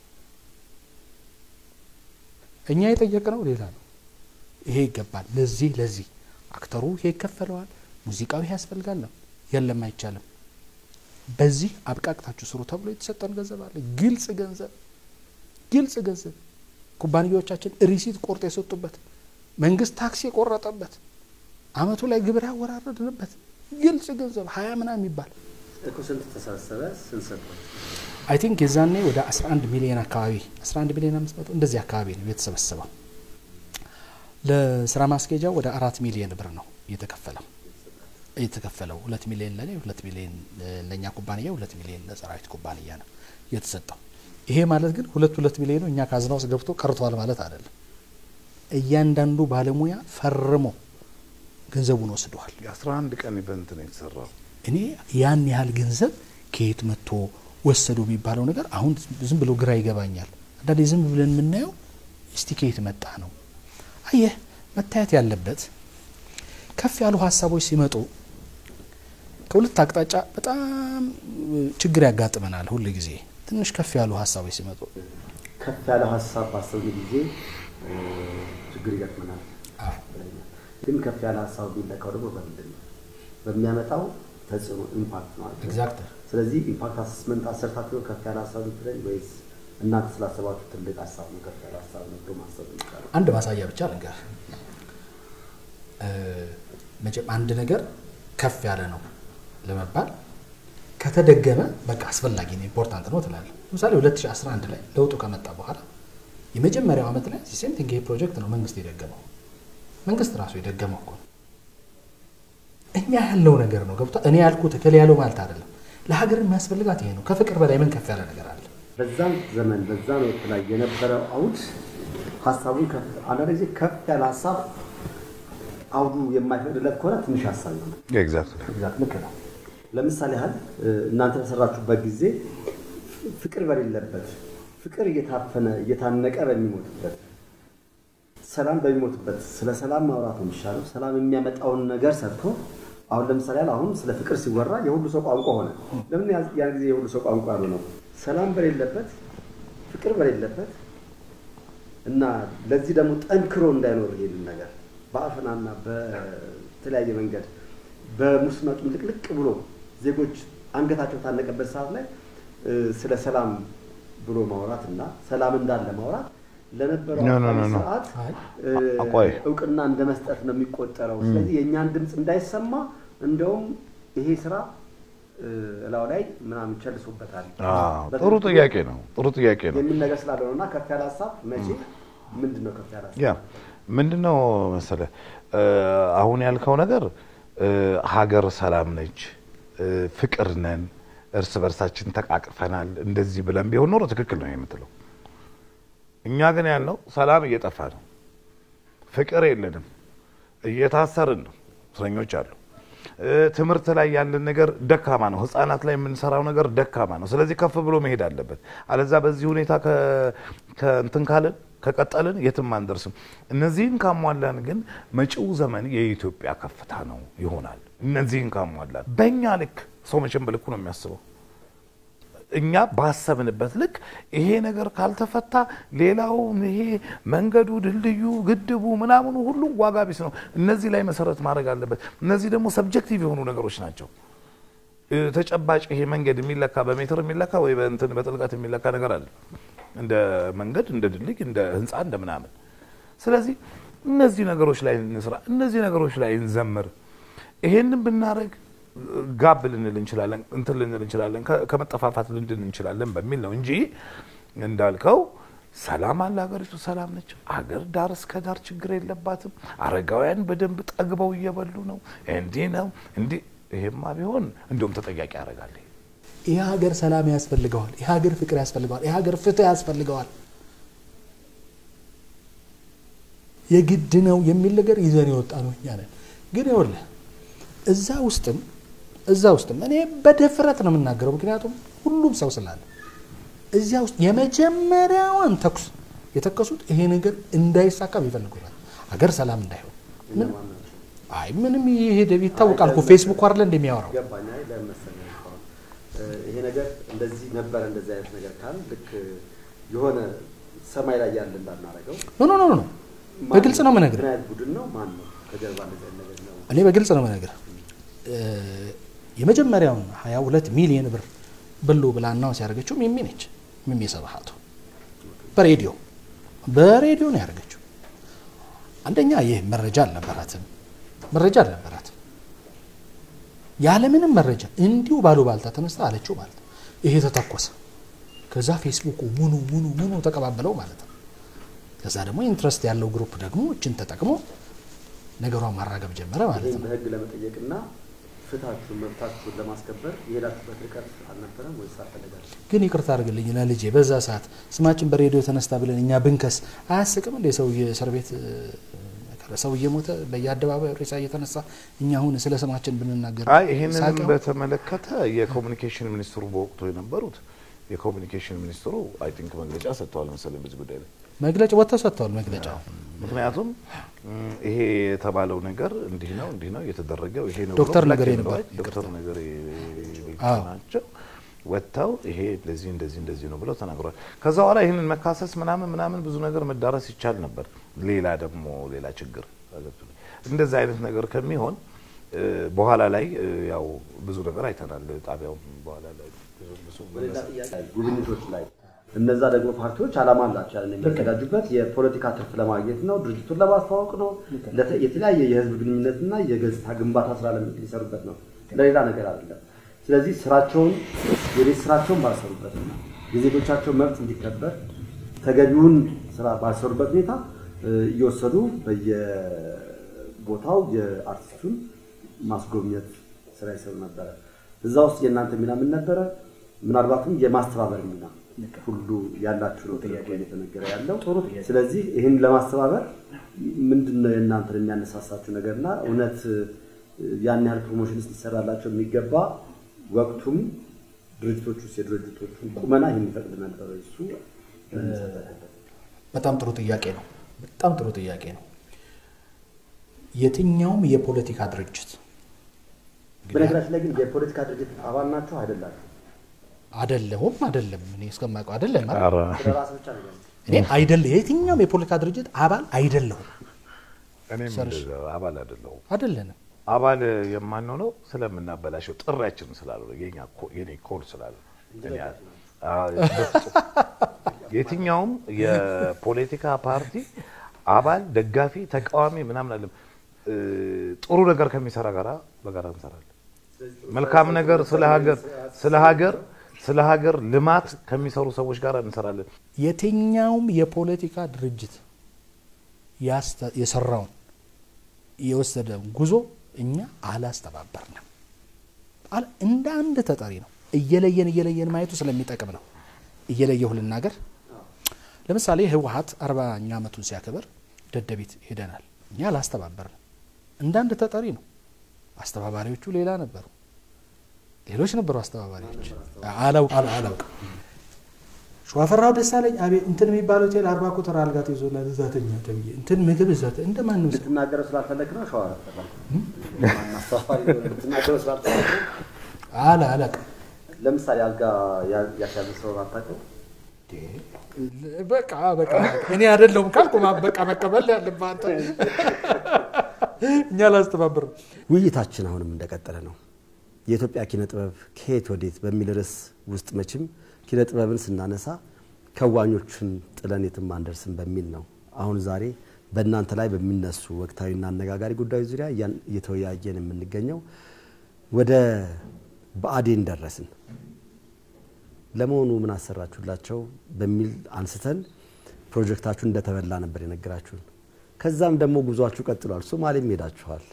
እኛ የጠየቅነው ሌላ ነው። ይሄ ይገባል፣ ለዚህ ለዚህ አክተሩ ይሄ ይከፈለዋል፣ ሙዚቃው ይሄ ያስፈልጋል ነው። የለም አይቻልም፣ በዚህ አብቃቅታችሁ ስሩ ተብሎ የተሰጠን ገንዘብ አለ። ግልጽ ገንዘብ ግልጽ ገንዘብ ኩባንያዎቻችን ሪሲት ቆርጦ የሰጡበት መንግስት ታክስ የቆረጠበት አመቱ ላይ ግብር ያወራረድንበት ግልጽ ገንዘብ ሀያ ምናምን የሚባል እኮ ስንት ተሰበሰበ? ስንት ሰጠው? አይ ቲንክ የዛኔ ወደ 11 ሚሊዮን አካባቢ 11 ሚሊዮን አምስት መቶ እንደዚህ አካባቢ ነው የተሰበሰበው። ለስራ ማስኬጃው ወደ አራት ሚሊዮን ብር ነው እየተከፈለው እየተከፈለው ሁለት ሚሊዮን ለኔ ሁለት ሚሊዮን ለእኛ ኩባንያ ሁለት ሚሊዮን ለሰራዊት ኩባንያ ነው የተሰጠው። ይሄ ማለት ግን ሁለት ሁለት ሚሊዮኑ እኛ ካዝና ውስጥ ገብቶ ቀርቷል ማለት አይደለም። እያንዳንዱ ባለሙያ ፈርሞ ገንዘቡን ወስደዋል። የአስራ አንድ ቀን ኢቨንት ነው የተሰራው። እኔ ያን ያህል ገንዘብ ከየት መጥቶ ወሰዱ የሚባለው ነገር አሁን ዝም ብሎ ግራ ይገባኛል። አንዳንዴ ዝም ብለን የምናየው እስቲ ከየት መጣ ነው። አየህ መታየት ያለበት ከፍ ያሉ ሀሳቦች ሲመጡ ከሁለት አቅጣጫ በጣም ችግር ያጋጥመናል። ሁል ጊዜ ትንሽ ከፍ ያሉ ሀሳቦች ሲመጡ ከፍ ያለ ሀሳብ ባሰብን ጊዜ ችግር ይገጥመናል። ግን ከፍ ያለ ሀሳብ የሚለካው ደግሞ በምንድን ነው? በሚያመጣው ተጽዕኖ ኢምፓክት ነው። ኤግዛክት ስለዚህ ኢምፓክት አሰስመንት አሰርታችሁ ነው ከፍ ያለ ሀሳብ ልትለኝ ወይስ እናንተ ስላሰባችሁ ትልቅ ሀሳብ ነው ከፍ ያለ ሀሳብ ነው ብሎ ማሰብ ይቻላል? አንድ ማሳያ ብቻ ልንገር። መቼም አንድ ነገር ከፍ ያለ ነው ለመባል ከተደገመ በቃ አስፈላጊ ነው ኢምፖርታንት ነው ትላለህ። ለምሳሌ 2011 ላይ ለውጡ ከመጣ በኋላ የመጀመሪያው ዓመት ላይ ሴም ቲንግ ይሄ ፕሮጀክት ነው መንግስት የደገመው። መንግስት ራሱ የደገመው እኮ ነው። እኛ ያለው ነገር ነው ገብቷ። እኔ ያልኩት እከሌ ያለው ማለት አይደለም። ለሀገር የሚያስፈልጋት ይሄ ነው። ከፍቅር በላይ ምን ከፍ ያለ ነገር አለ? በዛም ዘመን በዛም ወቅት ላይ የነበረው አውድ ሀሳቡን ከፍ አንዳንድ ጊዜ ከፍ ያለ ሀሳብ አውዱ የማይፈቅድለት ከሆነ ትንሽ ሀሳብ ይሆናል። ኤግዛክትሊ ግዛት ልክ ነው። ለምሳሌ ያህል እናንተ በሰራችሁበት ጊዜ ፍቅር በሌለበት ፍቅር እየታፈነ እየታነቀ በሚሞትበት ሰላም በሚሞትበት ስለ ሰላም ማውራት ነው የሚሻለው። ሰላም የሚያመጣውን ነገር ሰርቶ አሁን ለምሳሌ ያህል አሁን ስለ ፍቅር ሲወራ የሁሉ ሰው ቋንቋ ሆነ። ለምን ያን ጊዜ የሁሉ ሰው ቋንቋ ያሉ ነው? ሰላም በሌለበት ፍቅር በሌለበት እና ለዚህ ደግሞ ጠንክሮ እንዳይኖር ይሄንን ነገር በአፈናና በተለያየ መንገድ በሙስና ልቅልቅ ብሎ ዜጎች አንገታቸው ታነቀበት ሰዓት ላይ ስለ ሰላም ብሎ ማውራት እና ሰላም እንዳለ ማውራት ለነበረው ኖ፣ ኖ፣ ኖ፣ ኖ። ስርዓት አቆይ። እውቅና እንደ መስጠት ነው የሚቆጠረው። ስለዚህ የእኛን ድምፅ እንዳይሰማ እንደውም ይሄ ስራ እላው ላይ ምናምን ቸልሶበታል። አዎ፣ ጥሩ ጥያቄ ነው። ጥሩ ጥያቄ ነው። የሚል ነገር ስላለ ነው እና ከፍ ያለ ሀሳብ መቼ ምንድን ነው ከፍ ያለ ሀሳብ? ያ ምንድነው መሰለ አሁን ያልከው ነገር እ፣ ሀገር ሰላም ነች፣ እ፣ ፍቅር ነን፣ እርስ በርሳችን ተቃቅፈናል፣ እንደዚህ ብለን ቢሆን ኖሮ ትክክል ነው የምትለው። እኛ ግን ያልነው ሰላም እየጠፋ ነው። ፍቅር የለንም፣ እየታሰርን ነው፣ እስረኞች አሉ። እ፣ ትምህርት ላይ ያለን ነገር ደካማ ነው። ህጻናት ላይ የምንሰራው ነገር ደካማ ነው። ስለዚህ ከፍ ብሎ መሄድ አለበት። አለዛ በዚህ ሁኔታ ከ- ከእንትን ካልን ከቀጠልን የትም አንደርስም። እነዚህን ካሟላን ግን መጪው ዘመን የኢትዮጵያ ከፍታ ነው ይሆናል። እነዚህን ካሟላን በእኛ ልክ ሰው መቼም በልኩ ነው የሚያስበው። እኛ ባሰብንበት ልክ ይሄ ነገር ካልተፈታ ሌላው ይሄ መንገዱ፣ ድልድዩ፣ ግድቡ ምናምኑ ሁሉ ዋጋ ቢስ ነው። እነዚህ ላይ መሰረት ማድረግ አለበት። እነዚህ ደግሞ ሰብጀክቲቭ የሆኑ ነገሮች ናቸው። እ፣ ተጨባጭ ይሄ መንገድ የሚለካ በሜትር የሚለካ ወይ በእንትን በጥልቀት የሚለካ ነገር አለ እንደ መንገድ፣ እንደ ድልድይ፣ እንደ ህንፃ፣ እንደ ምናምን። ስለዚህ እነዚህ ነገሮች ላይ እንስራ፣ እነዚህ ነገሮች ላይ እንዘምር። ይሄንን ብናደርግ ጋብ ልንል እንችላለን፣ እንትን ልንል እንችላለን፣ ከ- ከመጠፋፋት ልንድን እንችላለን በሚል ነው እንጂ እንዳልከው ሰላም አለ። ሀገሪቱ ሰላም ነች። አገር ዳር እስከ ዳር ችግር የለባትም። አረጋውያን በደንብ ጠግበው እየበሉ ነው። እንዲህ ነው እንዲህ። ይሄማ ቢሆን እንዲሁም ተጠያቂ ያደርጋል። ይህ ሀገር ሰላም ያስፈልገዋል። ይህ ሀገር ፍቅር ያስፈልገዋል። ይህ ሀገር ፍትህ ያስፈልገዋል። የግድ ነው የሚል ነገር ይዘን የወጣ ነው እኛ ነን። ግን ይኸውልህ እዛ ውስጥም እዛ ውስጥም እኔ በድፍረት ነው የምናገረው፣ ምክንያቱም ሁሉም ሰው ስላለ እዚያ ውስጥ የመጀመሪያዋን ተኩስ የተከሱት ይሄ ነገር እንዳይሳካም ይፈልጉታል። ሀገር ሰላም እንዳይሆን ምን- አይ ምንም ይሄ ይታወቃል እኮ ፌስቡክ አይደለ እንደሚያወራው ገባኝ። አይ ለምን መሰለህ አሁን እ፣ ይሄ ነገር እንደዚህ ነበረ እንደዚህ አይነት ነገር ካል ልክ የሆነ ሰማይ ላይ ያለ እንዳናረገው ኖ ኖ ኖ ኖ በግልጽ ነው የምነግርህ። ምን አይነት ቡድን ነው? ማን ነው ከጀርባ እንደዚህ አይነት ነገር ነው? እኔ በግልጽ ነው የምነግርህ። እ፣ የመጀመሪያውን 22 ሚሊዮን ብር ብሉ ብላ አናውንስ ያደረገችው ሚሚ ነች። ሚሚ ሰባሀቱ በሬዲዮ በሬዲዮ ነው ያደረገችው። አንደኛ ይህ መረጃ አልነበራትም፣ መረጃ አልነበራትም። ያለምንም መረጃ እንዲሁ ባሉ ባልታ ተነስታ አለችው ማለት ነው። ይሄ ተተኮሰ። ከዛ ፌስቡኩ ሙኑ ሙኑ ሙኑ ተቀባበለው ማለት ነው። ከዛ ደግሞ ኢንትረስት ያለው ግሩፕ ደግሞ እችን ተጠቅሞ ነገሯን ማራገብ ጀመረ ማለት ይህን ነው። በህግ ለመጠየቅና ፍትሃችሁን መብታችሁን ለማስከበር የሄዳችሁበት ርቀት አልነበረም ወይስ አልፈለጋችሁም? ግን ይቅርታ አድርግልኝ ለልጄ በዛ ሰዓት ስማችን በሬዲዮ ተነስታ ብለን እኛ ብንከስ አያስቅም እንደ ሰው የእስር ቤት እ፣ ሰው እየሞተ በየአደባባዩ ሬሳ እየተነሳ እኛ አሁን ስለ ስማችን ብንናገር አይ ይህንንም ሳቀው? በተመለከተ የኮሚኒኬሽን ሚኒስትሩ በወቅቱ የነበሩት የኮሚኒኬሽን ሚኒስትሩ አይ ቲንክ መግለጫ ሰጥተዋል መሰለኝ በዚህ ጉዳይ ላይ። መግለጫ ወጥተው ሰጥተዋል። መግለጫው ምክንያቱም ም፣ ይሄ የተባለው ነገር እንዲህ ነው እንዲህ ነው የተደረገው ይሄ ነው ዶክተር ብሎ ነገሬ black and ነበር። white ዶክተር ነገሬ አዎ። ናቸው ወጥተው ይሄ እንደዚህ እንደዚህ እንደዚህ ነው ብለው ተናግሯል። ከዛ በኋላ ይህንን መካሰስ ምናምን ምናምን ብዙ ነገር መዳረስ ይቻል ነበር። ሌላ ደግሞ ሌላ ችግር እንደዚህ አይነት ነገር ከሚሆን እ፣ በኋላ ላይ እ፣ ያው ብዙ ነገር አይተናል። ጣቢያውም በኋላ ላይ ብዙ ብዙ በሌላ ጥያቄ ጉብኝቶች ላይ እነዛ ደግሞ ፓርቲዎች ዓላማ አላቸው። ያንን የሚያዘጋጁበት የፖለቲካ ትርፍ ለማግኘት ነው፣ ድርጅቱን ለማስተዋወቅ ነው፣ ለተ- የተለያየ የህዝብ ግንኙነትና የገጽታ ግንባታ ስራ ለሚ- ሊሰሩበት ነው፣ ለሌላ ነገር አይደለም። ስለዚህ ስራቸውን የቤት ስራቸውን ባልሰሩበትና የዜጎቻቸው መብት እንዲከበር ተገቢውን ስራ ባልሰሩበት ሁኔታ እ፣ እየወሰዱ በየቦታው የአርቲስቱን ማስጎብኘት ስራ ይሰሩ ነበረ። እዛ ውስጥ የእናንተ ሚና ምን ነበረ? ምናልባትም የማስተባበር ሚና ሁሉ ያላችሁ ነው ጥያቄ እየተነገረ ያለው። ስለዚህ ይህን ለማስተባበር ምንድን ነው የእናንተን የሚያነሳሳችሁ ነገርና እውነት እ፣ ያን ያህል ፕሮሞሽንስ ሊሰራላቸው የሚገባ ወቅቱም ድርጅቶች ውስጥ የድርጅቶቹን ቁመና ይህን ይፈቅድ ነበር ወይ? እሱ መነሳት አለበት። በጣም ጥሩ ጥያቄ ነው። በጣም ጥሩ ጥያቄ ነው። የትኛውም የፖለቲካ ድርጅት በነገራችን ላይ ግን የፖለቲካ ድርጅት አባል ናቸው አይደላችሁ? አደለሁም አደለም እኔ እስከማውቀው አደለም አይደል? ኧረ ስለ ራስህ ብቻ ነው እኔ አይደለ የትኛውም የፖለቲካ ድርጅት አባል አይደለሁም እኔም ሰርሽ። እንደዛ አባል አይደለሁም። አደለንም። አባል የማንሆነው ስለምናበላሸው ጥሪያችን ስላልሆነ የኛ ኮ- የኔ ኮድ ስላለ እኔ አ- አ- በፍጹም የትኛውም የፖለቲካ ፓርቲ አባል፣ ደጋፊ፣ ተቃዋሚ ምናምን አለም እ፣ ጥሩ ነገር ከሚሰራ ጋራ በጋራ እንሰራለን። መልካም ነገር ስለ ሀገር ስለ ሀገር ስለ ሀገር ልማት ከሚሰሩ ሰዎች ጋር እንሰራለን። የትኛውም የፖለቲካ ድርጅት ያስተ- የሰራውን የወሰደውን ጉዞ እኛ አላስተባበርንም። አለ እንደ አንድ ተጠሪ ነው። እየለየን እየለየን ማየቱ ስለሚጠቅም ነው። እየለየሁ ልናገር። ለምሳሌ ህወሀት አርባኛ ዓመቱን ሲያከብር ደደቢት ሄደናል። እኛ አላስተባበርንም። እንዳንድ ተጠሪ ነው። አስተባባሪዎቹ ሌላ ነበሩ፣ ሌሎች ነበሩ አስተባባሪዎች። አላውቅ አላውቅ ሸዋፈራው ደሳለኝ አቤት እንትን የሚባል ሆቴል አርባ ቁጥር አልጋ ተይዞላል እዛ ተኛ ተብዬ እንትን ምግብ እዛ እንደ ማንም ሰው ልትናገረው ስላልፈለግ ነው ሸዋ ልትናገረው ስላልፈለግ ነው። አለ አላውቅም። ለምሳሌ አልጋ ያሻዘ ሰው አታውቅም? በቃ በቃ እኔ አይደለሁም ካልኩ በቃ መቀበል ያለብህ አንተ። እኛ ላስተባብር ውይይታችን አሁንም እንደቀጠለ ነው። የኢትዮጵያ ኪነ ጥበብ ከየት ወዴት በሚል ርዕስ ውስጥ መቼም ኪነ ጥበብን ስናነሳ ከዋኞችን ጥለን የትም አንደርስም በሚል ነው። አሁን ዛሬ በእናንተ ላይ በሚነሱ ወቅታዊና አነጋጋሪ ጉዳዮች ዙሪያ እየተወያየን የምንገኘው ወደ ብአዴን ደረስን። ለመሆኑ ምን አሰራችሁላቸው በሚል አንስተን ፕሮጀክታችሁን እንደተበላ ነበር የነገራችሁን። ከዛም ደግሞ ጉዟችሁ ቀጥሏል። ሶማሌም ሄዳችኋል።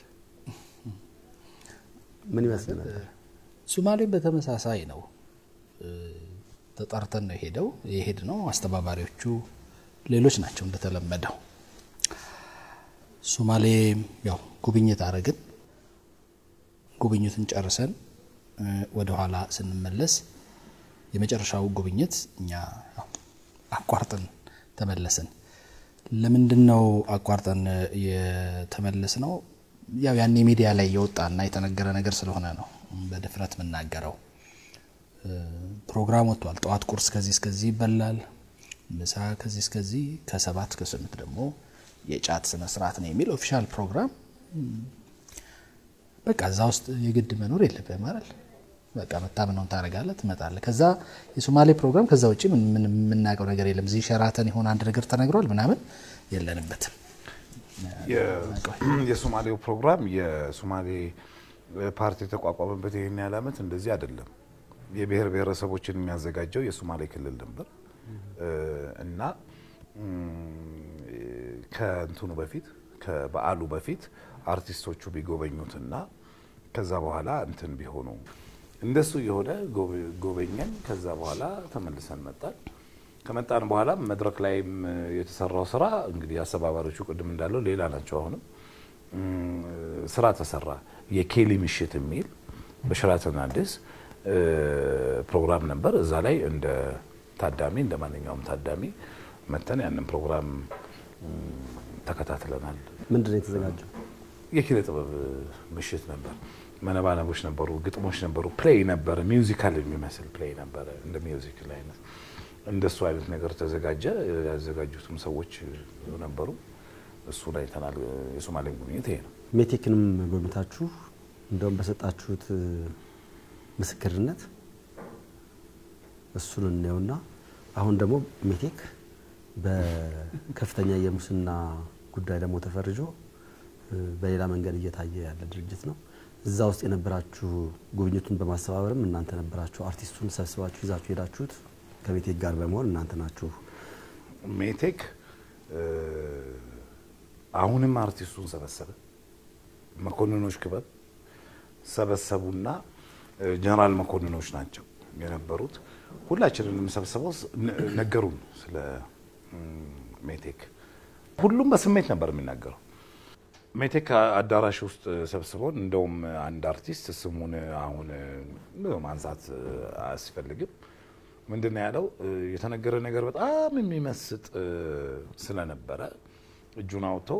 ምን ይመስል ነበር? ሶማሌም በተመሳሳይ ነው። ተጠርተን ነው ሄደው የሄድ ነው። አስተባባሪዎቹ ሌሎች ናቸው እንደተለመደው። ሶማሌ ያው ጉብኝት አረግን። ጉብኝቱን ጨርሰን ወደ ኋላ ስንመለስ የመጨረሻው ጉብኝት እኛ አቋርጠን ተመለስን። ለምንድን ነው አቋርጠን የተመለስ ነው? ያው ያኔ ሚዲያ ላይ የወጣና የተነገረ ነገር ስለሆነ ነው በድፍረት የምናገረው። ፕሮግራም ወጥቷል። ጠዋት ቁርስ ከዚህ እስከዚህ ይበላል፣ ምሳ ከዚህ እስከዚህ፣ ከሰባት ከስምንት ደግሞ የጫት ስነ ስርዓት ነው የሚል ኦፊሻል ፕሮግራም። በቃ እዛ ውስጥ የግድ መኖር የለብህም አይደል? በቃ መታመነውን ታደርጋለህ፣ ትመጣለህ። ከዛ የሶማሌ ፕሮግራም ከዛ ውጭ ምን የምናውቀው ነገር የለም። እዚህ ሸራተን የሆነ አንድ ነገር ተነግሯል ምናምን የለንበትም። የሶማሌው ፕሮግራም የሶማሌ ፓርቲ የተቋቋመበት ይህን ያህል ዓመት እንደዚህ አይደለም። የብሔር ብሔረሰቦችን የሚያዘጋጀው የሶማሌ ክልል ነበር እና ከእንትኑ በፊት ከበዓሉ በፊት አርቲስቶቹ ቢጎበኙትና ከዛ በኋላ እንትን ቢሆኑ እንደሱ የሆነ ጎበኘን። ከዛ በኋላ ተመልሰን መጣን። ከመጣን በኋላ መድረክ ላይም የተሰራው ስራ እንግዲህ አስተባባሪዎቹ ቅድም እንዳለው ሌላ ናቸው። አሁንም ስራ ተሰራ። የኬሊ ምሽት የሚል በሸራተን አዲስ ፕሮግራም ነበር። እዛ ላይ እንደ ታዳሚ እንደ ማንኛውም ታዳሚ መተን ያንን ፕሮግራም ተከታትለናል። ምንድን ነው የተዘጋጀው? የኪነ ጥበብ ምሽት ነበር። መነባነቦች ነበሩ፣ ግጥሞች ነበሩ፣ ፕሌይ ነበረ፣ ሚውዚካል የሚመስል ፕሌይ ነበረ፣ እንደ ሚውዚካል አይነት እንደሱ አይነት ነገር ተዘጋጀ። ያዘጋጁትም ሰዎች ነበሩ። እሱን አይተናል። የሶማሌን ጉብኝት ይሄ ነው። ሜቴክንም ጎብኝታችሁ እንደውም በሰጣችሁት ምስክርነት እሱን እናየውና አሁን ደግሞ ሜቴክ በከፍተኛ የሙስና ጉዳይ ደግሞ ተፈርጆ በሌላ መንገድ እየታየ ያለ ድርጅት ነው። እዛ ውስጥ የነበራችሁ ጉብኝቱን በማስተባበርም እናንተ ነበራችሁ። አርቲስቱን ሰብስባችሁ ይዛችሁ ሄዳችሁት ከሜቴክ ጋር በመሆን እናንተ ናችሁ። ሜቴክ አሁንም አርቲስቱን ሰበሰበ። መኮንኖች ክበብ ሰበሰቡና ጀነራል መኮንኖች ናቸው የነበሩት። ሁላችንንም ሰብስበው ነገሩን ስለ ሜቴክ። ሁሉም በስሜት ነበር የሚናገረው። ሜቴክ አዳራሽ ውስጥ ሰብስበውን እንደውም አንድ አርቲስት ስሙን አሁን ማንሳት አያስፈልግም ምንድን ነው ያለው? የተነገረ ነገር በጣም የሚመስጥ ስለነበረ እጁን አውጥቶ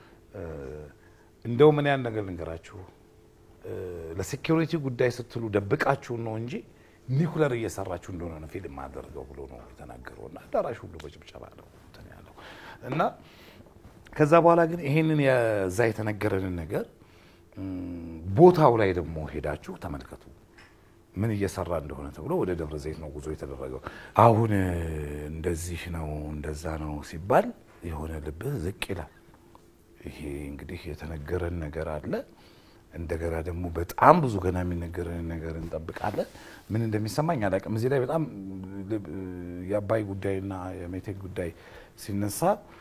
እንደው ምን ያን ነገር ልንገራችሁ፣ ለሴኪሪቲ ጉዳይ ስትሉ ደብቃችሁን ነው እንጂ ኒኩለር እየሰራችሁ እንደሆነ ነው ፊልም አደርገው ብሎ ነው የተናገረው። እና አዳራሽ ሁሉ በጭብጨባ ነው እንትን ያለው እና ከዛ በኋላ ግን ይሄንን የዛ የተነገረንን ነገር ቦታው ላይ ደግሞ ሄዳችሁ ተመልከቱ ምን እየሰራ እንደሆነ ተብሎ ወደ ደብረ ዘይት ነው ጉዞ የተደረገው። አሁን እንደዚህ ነው እንደዛ ነው ሲባል የሆነ ልብህ ዝቅ ይላል። ይሄ እንግዲህ የተነገረን ነገር አለ። እንደገና ደግሞ በጣም ብዙ ገና የሚነገረን ነገር እንጠብቃለን። ምን እንደሚሰማኝ አላውቅም። እዚህ ላይ በጣም የአባይ ጉዳይና የሜቴክ ጉዳይ ሲነሳ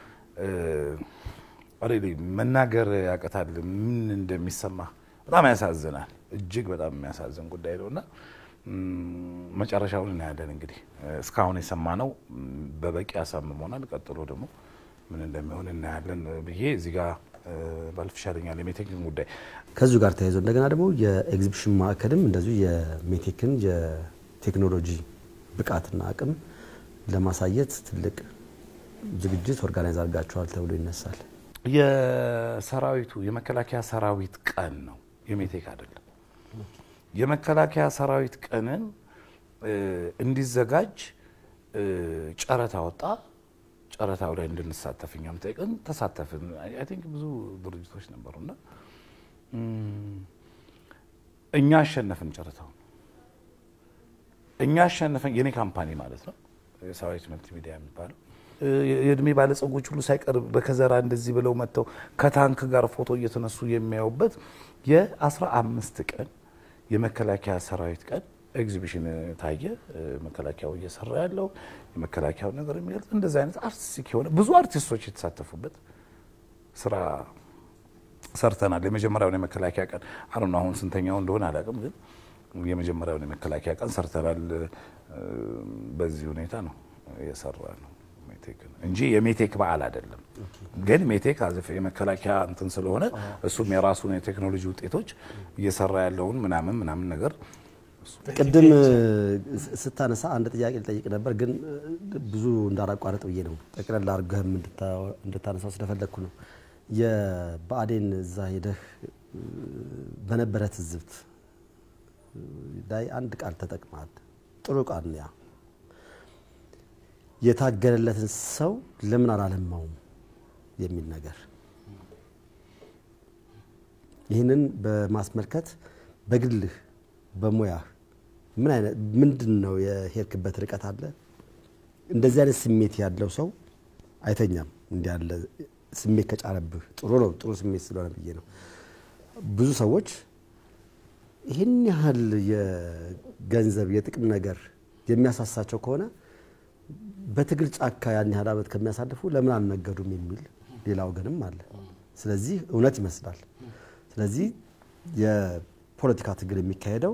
ኦልሬዲ መናገር ያቀታል። ምን እንደሚሰማ በጣም ያሳዝናል። እጅግ በጣም የሚያሳዝን ጉዳይ ነው እና መጨረሻውን እናያለን። እንግዲህ እስካሁን የሰማነው በበቂ ያሳምሞናል። ቀጥሎ ደግሞ ምን እንደሚሆን እናያለን ብዬ እዚህ ጋር ባልፍ ይሻለኛል። የሜቴክን ጉዳይ ከዚሁ ጋር ተያይዞ እንደገና ደግሞ የኤግዚቢሽን ማዕከልም እንደዚሁ የሜቴክን የቴክኖሎጂ ብቃትና አቅም ለማሳየት ትልቅ ዝግጅት ኦርጋናይዝ አድርጋችኋል ተብሎ ይነሳል። የሰራዊቱ የመከላከያ ሰራዊት ቀን ነው፣ የሜቴክ አይደለም። የመከላከያ ሰራዊት ቀንን እንዲዘጋጅ ጨረታ ወጣ። ጨረታው ላይ እንድንሳተፍ እኛም ጠይቀን ተሳተፍን። አይ ቲንክ ብዙ ድርጅቶች ነበሩና እኛ አሸነፍን ጨረታውን። እኛ አሸነፈን የኔ ካምፓኒ ማለት ነው የሰራዊት መልቲ ሚዲያ የሚባለው የእድሜ ባለጸጎች ሁሉ ሳይቀር በከዘራ እንደዚህ ብለው መጥተው ከታንክ ጋር ፎቶ እየተነሱ የሚያዩበት የአስራ አምስት ቀን የመከላከያ ሰራዊት ቀን ኤግዚቢሽን ታየ። መከላከያው እየሰራ ያለው የመከላከያው ነገር የሚገልጽ እንደዚህ አይነት አርቲስቲክ የሆነ ብዙ አርቲስቶች የተሳተፉበት ስራ ሰርተናል። የመጀመሪያውን የመከላከያ ቀን አረ አሁን ስንተኛው እንደሆነ አላውቅም፣ ግን የመጀመሪያውን የመከላከያ ቀን ሰርተናል። በዚህ ሁኔታ ነው የሰራ ነው እንጂ የሜቴክ በዓል አይደለም። ግን ሜቴክ አዘፍ የመከላከያ እንትን ስለሆነ እሱም የራሱን የቴክኖሎጂ ውጤቶች እየሰራ ያለውን ምናምን ምናምን ነገር ቅድም ስታነሳ አንድ ጥያቄ ልጠይቅ ነበር፣ ግን ብዙ እንዳላቋረጥ ብዬ ነው። ጠቅለል አድርገህም እንድታነሳው ስለፈለግኩ ነው። የብአዴን እዛ ሄደህ በነበረ ትዝብት ላይ አንድ ቃል ተጠቅመሃል። ጥሩ ቃል ያ የታገለለትን ሰው ለምን አላለማውም የሚል ነገር ይህንን በማስመልከት በግልህ በሙያህ ምን አይነት ምንድን ነው የሄድክበት ርቀት አለ? እንደዚህ አይነት ስሜት ያለው ሰው አይተኛም። እንዲህ ያለ ስሜት ከጫረብህ ጥሩ ነው፣ ጥሩ ስሜት ስለሆነ ብዬ ነው። ብዙ ሰዎች ይህን ያህል የገንዘብ የጥቅም ነገር የሚያሳሳቸው ከሆነ በትግል ጫካ ያን ያህል ዓመት ከሚያሳልፉ ለምን አልነገዱም የሚል ሌላ ወገንም አለ። ስለዚህ እውነት ይመስላል። ስለዚህ የፖለቲካ ትግል የሚካሄደው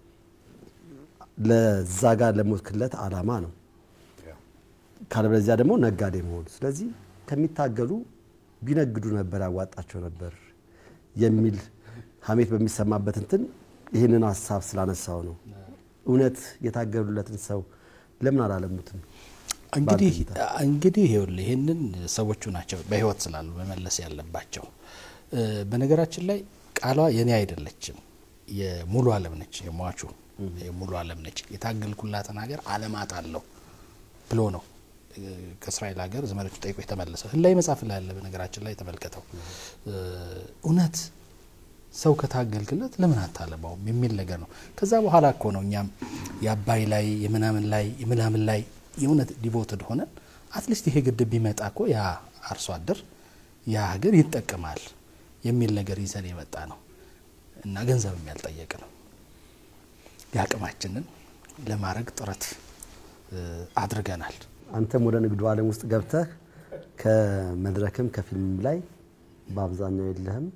ለዛ ጋር ለሞትክለት ዓላማ ነው። ካለበለዚያ ደግሞ ነጋዴ መሆን። ስለዚህ ከሚታገሉ ቢነግዱ ነበር ያዋጣቸው ነበር የሚል ሀሜት በሚሰማበት እንትን ይህንን ሀሳብ ስላነሳው ነው። እውነት የታገሉለትን ሰው ለምን አላለሙትም? እንግዲህ እንግዲህ ይኸውልህ ይህንን ሰዎቹ ናቸው በህይወት ስላሉ መመለስ ያለባቸው። በነገራችን ላይ ቃሏ የኔ አይደለችም፣ የሙሉ አለም ነች። የሟቹ የሙሉ አለም ነች። የታገልኩላትን ሀገር አለማት አለሁ ብሎ ነው ከእስራኤል ሀገር ዘመዶቹ ጠይቆ የተመለሰው። ህላይ መጽሐፍ ላይ ያለ በነገራችን ላይ ተመልከተው። እውነት ሰው ከታገልክለት ለምን አታለማውም የሚል ነገር ነው። ከዛ በኋላ እኮ ነው እኛም የአባይ ላይ የምናምን ላይ የምናምን ላይ የእውነት ዲቮትድ ሆነን አትሊስት ይሄ ግድብ ቢመጣ እኮ ያ አርሶ አደር ያ ሀገር ይጠቀማል የሚል ነገር ይዘን የመጣ ነው እና ገንዘብም ያልጠየቅ ነው። የአቅማችንን ለማድረግ ጥረት አድርገናል። አንተም ወደ ንግዱ ዓለም ውስጥ ገብተህ ከመድረክም ከፊልም ላይ በአብዛኛው የለህም።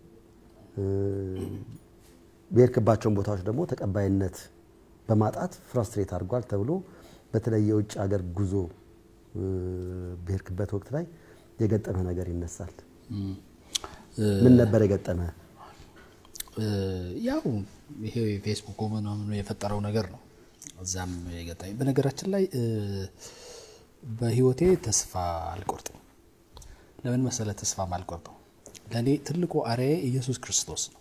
በሄድክባቸውን ቦታዎች ደግሞ ተቀባይነት በማጣት ፍራስትሬት አድርጓል ተብሎ በተለይ የውጭ ሀገር ጉዞ በሄድክበት ወቅት ላይ የገጠመህ ነገር ይነሳል። ምን ነበር የገጠመህ? ያው ይሄ ፌስቡክ ምናምኑ የፈጠረው ነገር ነው። እዛም የገጠመኝ በነገራችን ላይ በህይወቴ ተስፋ አልቆርጥም። ለምን መሰለ ተስፋ አልቆርጠው? ለእኔ ትልቁ አርአያ ኢየሱስ ክርስቶስ ነው።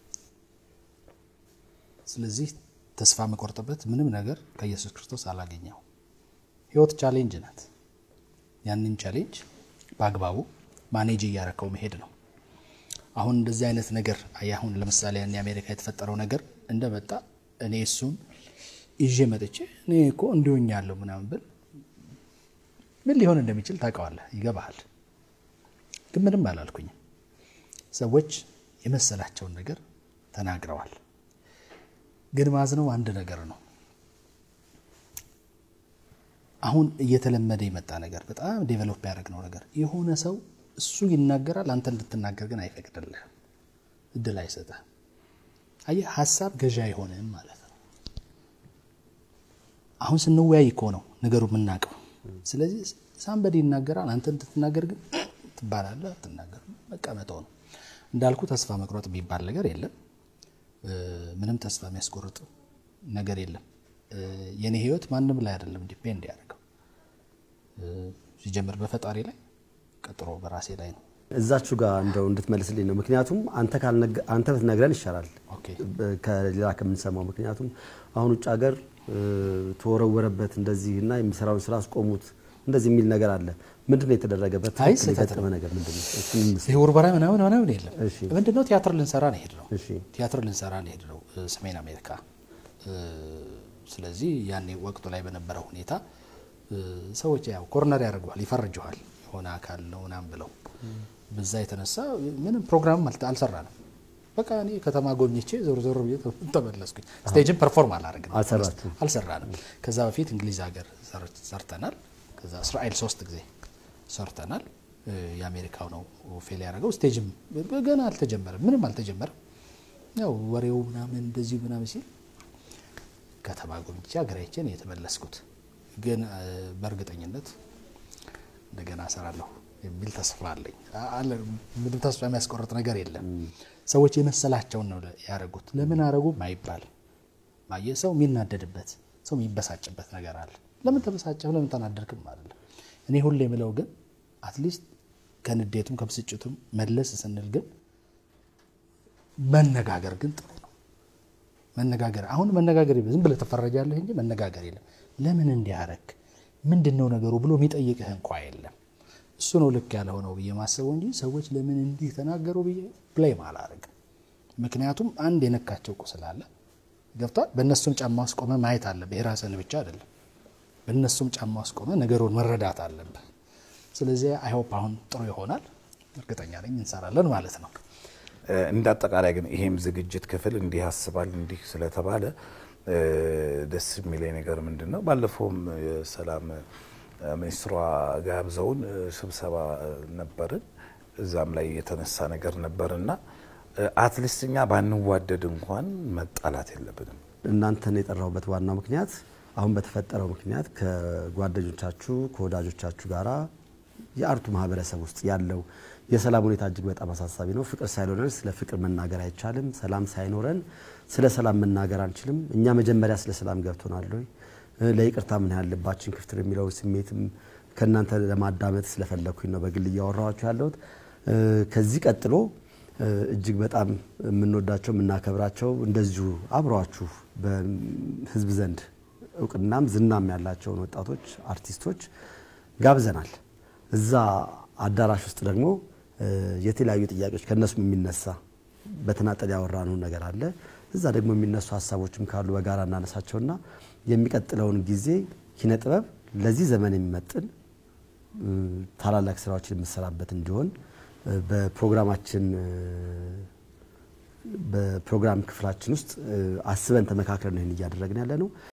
ስለዚህ ተስፋ መቆርጥበት ምንም ነገር ከኢየሱስ ክርስቶስ አላገኘው። ህይወት ቻሌንጅ ናት። ያንን ቻሌንጅ በአግባቡ ማኔጅ እያረከው መሄድ ነው። አሁን እንደዚህ አይነት ነገር አሁን ለምሳሌ ያን የአሜሪካ የተፈጠረው ነገር እንደመጣ እኔ እሱን ይዤ መጥቼ እኔ እኮ እንዲሆኛለሁ ምናምን ብል ምን ሊሆን እንደሚችል ታውቀዋለህ፣ ይገባሃል። ግን ምንም አላልኩኝም። ሰዎች የመሰላቸውን ነገር ተናግረዋል። ግን ማዝነው አንድ ነገር ነው። አሁን እየተለመደ የመጣ ነገር በጣም ዴቨሎፕ ያደረግነው ነገር የሆነ ሰው እሱ ይናገራል፣ አንተ እንድትናገር ግን አይፈቅድልህም፣ እድል አይሰጥህም። አየህ፣ ሀሳብ ገዢ አይሆንም ማለት ነው። አሁን ስንወያይ እኮ ነው ነገሩ የምናውቀው። ስለዚህ ሳምበዲ ይናገራል፣ አንተ እንድትናገር ግን ትባላለህ፣ አትናገርም፣ መቀመጠው ነው እንዳልኩ። ተስፋ መቁረጥ የሚባል ነገር የለም። ምንም ተስፋ የሚያስቆርጥ ነገር የለም። የኔ ህይወት ማንም ላይ አይደለም ዲፔንድ ያደርገው ሲጀምር በፈጣሪ ላይ ቀጥሮ በራሴ ላይ ነው። እዛችሁ ጋር እንደው እንድትመልስልኝ ነው። ምክንያቱም አንተ ካልነገ- አንተ ብትነግረን ይሻላል ኦኬ። ከሌላ ከምንሰማው። ምክንያቱም አሁን ውጭ ሀገር እ፣ ተወረወረበት እንደዚህ እና የሚሰራውን ስራ አስቆሙት እንደዚህ የሚል ነገር አለ። ምንድን ነው የተደረገበት? አይ ትክክል ስህተት የገጠመ ነገር ምንድን ነው? እሱን እንስ- ይህ ውርበራ ምናምን ምናምን የለም። እሺ። ምንድነው ቲያትር ልንሰራ ነው ሄድ ነው እሺ ቲያትር ልንሰራ ነው ሄድ ነው ሰሜን አሜሪካ። እ፣ ስለዚህ ያኔ ወቅቱ ላይ በነበረው ሁኔታ እ፣ ሰዎች ያው ኮርነር ያደርገዋል፣ ይፈርጀዋል የሆነ አካል ነው ምናምን ብለው በዛ የተነሳ ምንም ፕሮግራም አልተ- አልሰራንም። በቃ እኔ ከተማ ጎብኝቼ ዞር ዞር ብዬ ተመለስኩኝ። ስቴጅን ፐርፎርም አላደረግንም፣ አልሰራችሁም? አልሰራንም። ከዛ በፊት እንግሊዝ ሀገር ሰር- ሰርተናል። ከዛ እስራኤል ሶስት ጊዜ ሰርተናል። እ፣ የአሜሪካው ነው ፌል ያደረገው። ስቴጅም ገና አልተጀመረም፣ ምንም አልተጀመረም። ያው ወሬው ምናምን እንደዚሁ ምናምን ሲል ከተማ ጎብኝቼ ሀገራቼ ነው የተመለስኩት። ግን እ፣ በእርግጠኝነት እንደገና እሰራለሁ የሚል ተስፋ አለኝ። አ- አለ ምንም ተስፋ የሚያስቆርጥ ነገር የለም። ሰዎች የመሰላቸውን ነው ያደረጉት። ለምን አረጉ ማይባል ማየ ሰው የሚናደድበት ሰው የሚበሳጭበት ነገር አለ። ለምን ተበሳጨህ ለምን ተናደድክም አይደለም። እኔ ሁሌ የምለው ግን አትሊስት ከንዴቱም ከብስጭቱም መለስ ስንል ግን መነጋገር ግን ጥሩ ነው። መነጋገር አሁን መነጋገር የለም። ዝም ብለህ ትፈረጃለህ እንጂ መነጋገር የለም። ለምን እንዲያረግ ምንድን ነው ነገሩ ብሎ የሚጠይቅህ እንኳ የለም። እሱ ነው ልክ ያልሆነው ብዬ ማሰበው እንጂ ሰዎች ለምን እንዲህ ተናገሩ ብዬ ብሌም አላረግም። ምክንያቱም አንድ የነካቸው ቁስል አለ ገብቷል። በእነሱም ጫማ ውስጥ ቆመ ማየት አለብህ። የራስህን ብቻ አይደለም። በእነሱም ጫማ ውስጥ ቆመ ነገሩን መረዳት አለብህ። ስለዚህ አይሆፕ አሁን ጥሩ ይሆናል። እርግጠኛ ነኝ እንሰራለን ማለት ነው። እ፣ እንደ አጠቃላይ ግን ይሄም ዝግጅት ክፍል እንዲህ ያስባል እንዲህ ስለተባለ እ፣ ደስ የሚለኝ ነገር ምንድን ነው? ባለፈውም የሰላም እ፣ ሚኒስትሯ ጋብዘውን እ፣ ስብሰባ እ፣ ነበርን። እዛም ላይ የተነሳ ነገር ነበርና አትሊስት እኛ ባንዋደድ እንኳን መጣላት የለብንም። እናንተን የጠራሁበት ዋናው ምክንያት አሁን በተፈጠረው ምክንያት ከጓደኞቻችሁ ከወዳጆቻችሁ ጋራ የአርቱ ማህበረሰብ ውስጥ ያለው የሰላም ሁኔታ እጅግ በጣም አሳሳቢ ነው። ፍቅር ሳይኖረን ስለ ፍቅር መናገር አይቻልም። ሰላም ሳይኖረን ስለ ሰላም መናገር አንችልም። እኛ መጀመሪያ ስለ ሰላም ገብቶናል ወይ እ፣ ለይቅርታ ምን ያህል ልባችን ክፍት ነው የሚለው ስሜትም ከእናንተ ለማዳመጥ ስለፈለግኩኝ ነው በግል እያወራኋችሁ ያለሁት። እ፣ ከዚህ ቀጥሎ እ፣ እጅግ በጣም የምንወዳቸው የምናከብራቸው እንደዚሁ አብረዋችሁ በህዝብ ዘንድ እውቅናም ዝናም ያላቸውን ወጣቶች አርቲስቶች ጋብዘናል። እዛ አዳራሽ ውስጥ ደግሞ እ፣ የተለያዩ ጥያቄዎች ከእነሱም የሚነሳ በተናጠል ያወራነው ነገር አለ። እዛ ደግሞ የሚነሱ ሀሳቦችም ካሉ በጋራ እናነሳቸውና የሚቀጥለውን ጊዜ ኪነ ጥበብ ለዚህ ዘመን የሚመጥን እ፣ ታላላቅ ስራዎችን የምሰራበት እንዲሆን እ፣ በፕሮግራማችን እ፣ በፕሮግራም ክፍላችን ውስጥ እ፣ አስበን ተመካክረን ነው ይህን እያደረግን ያለ ነው።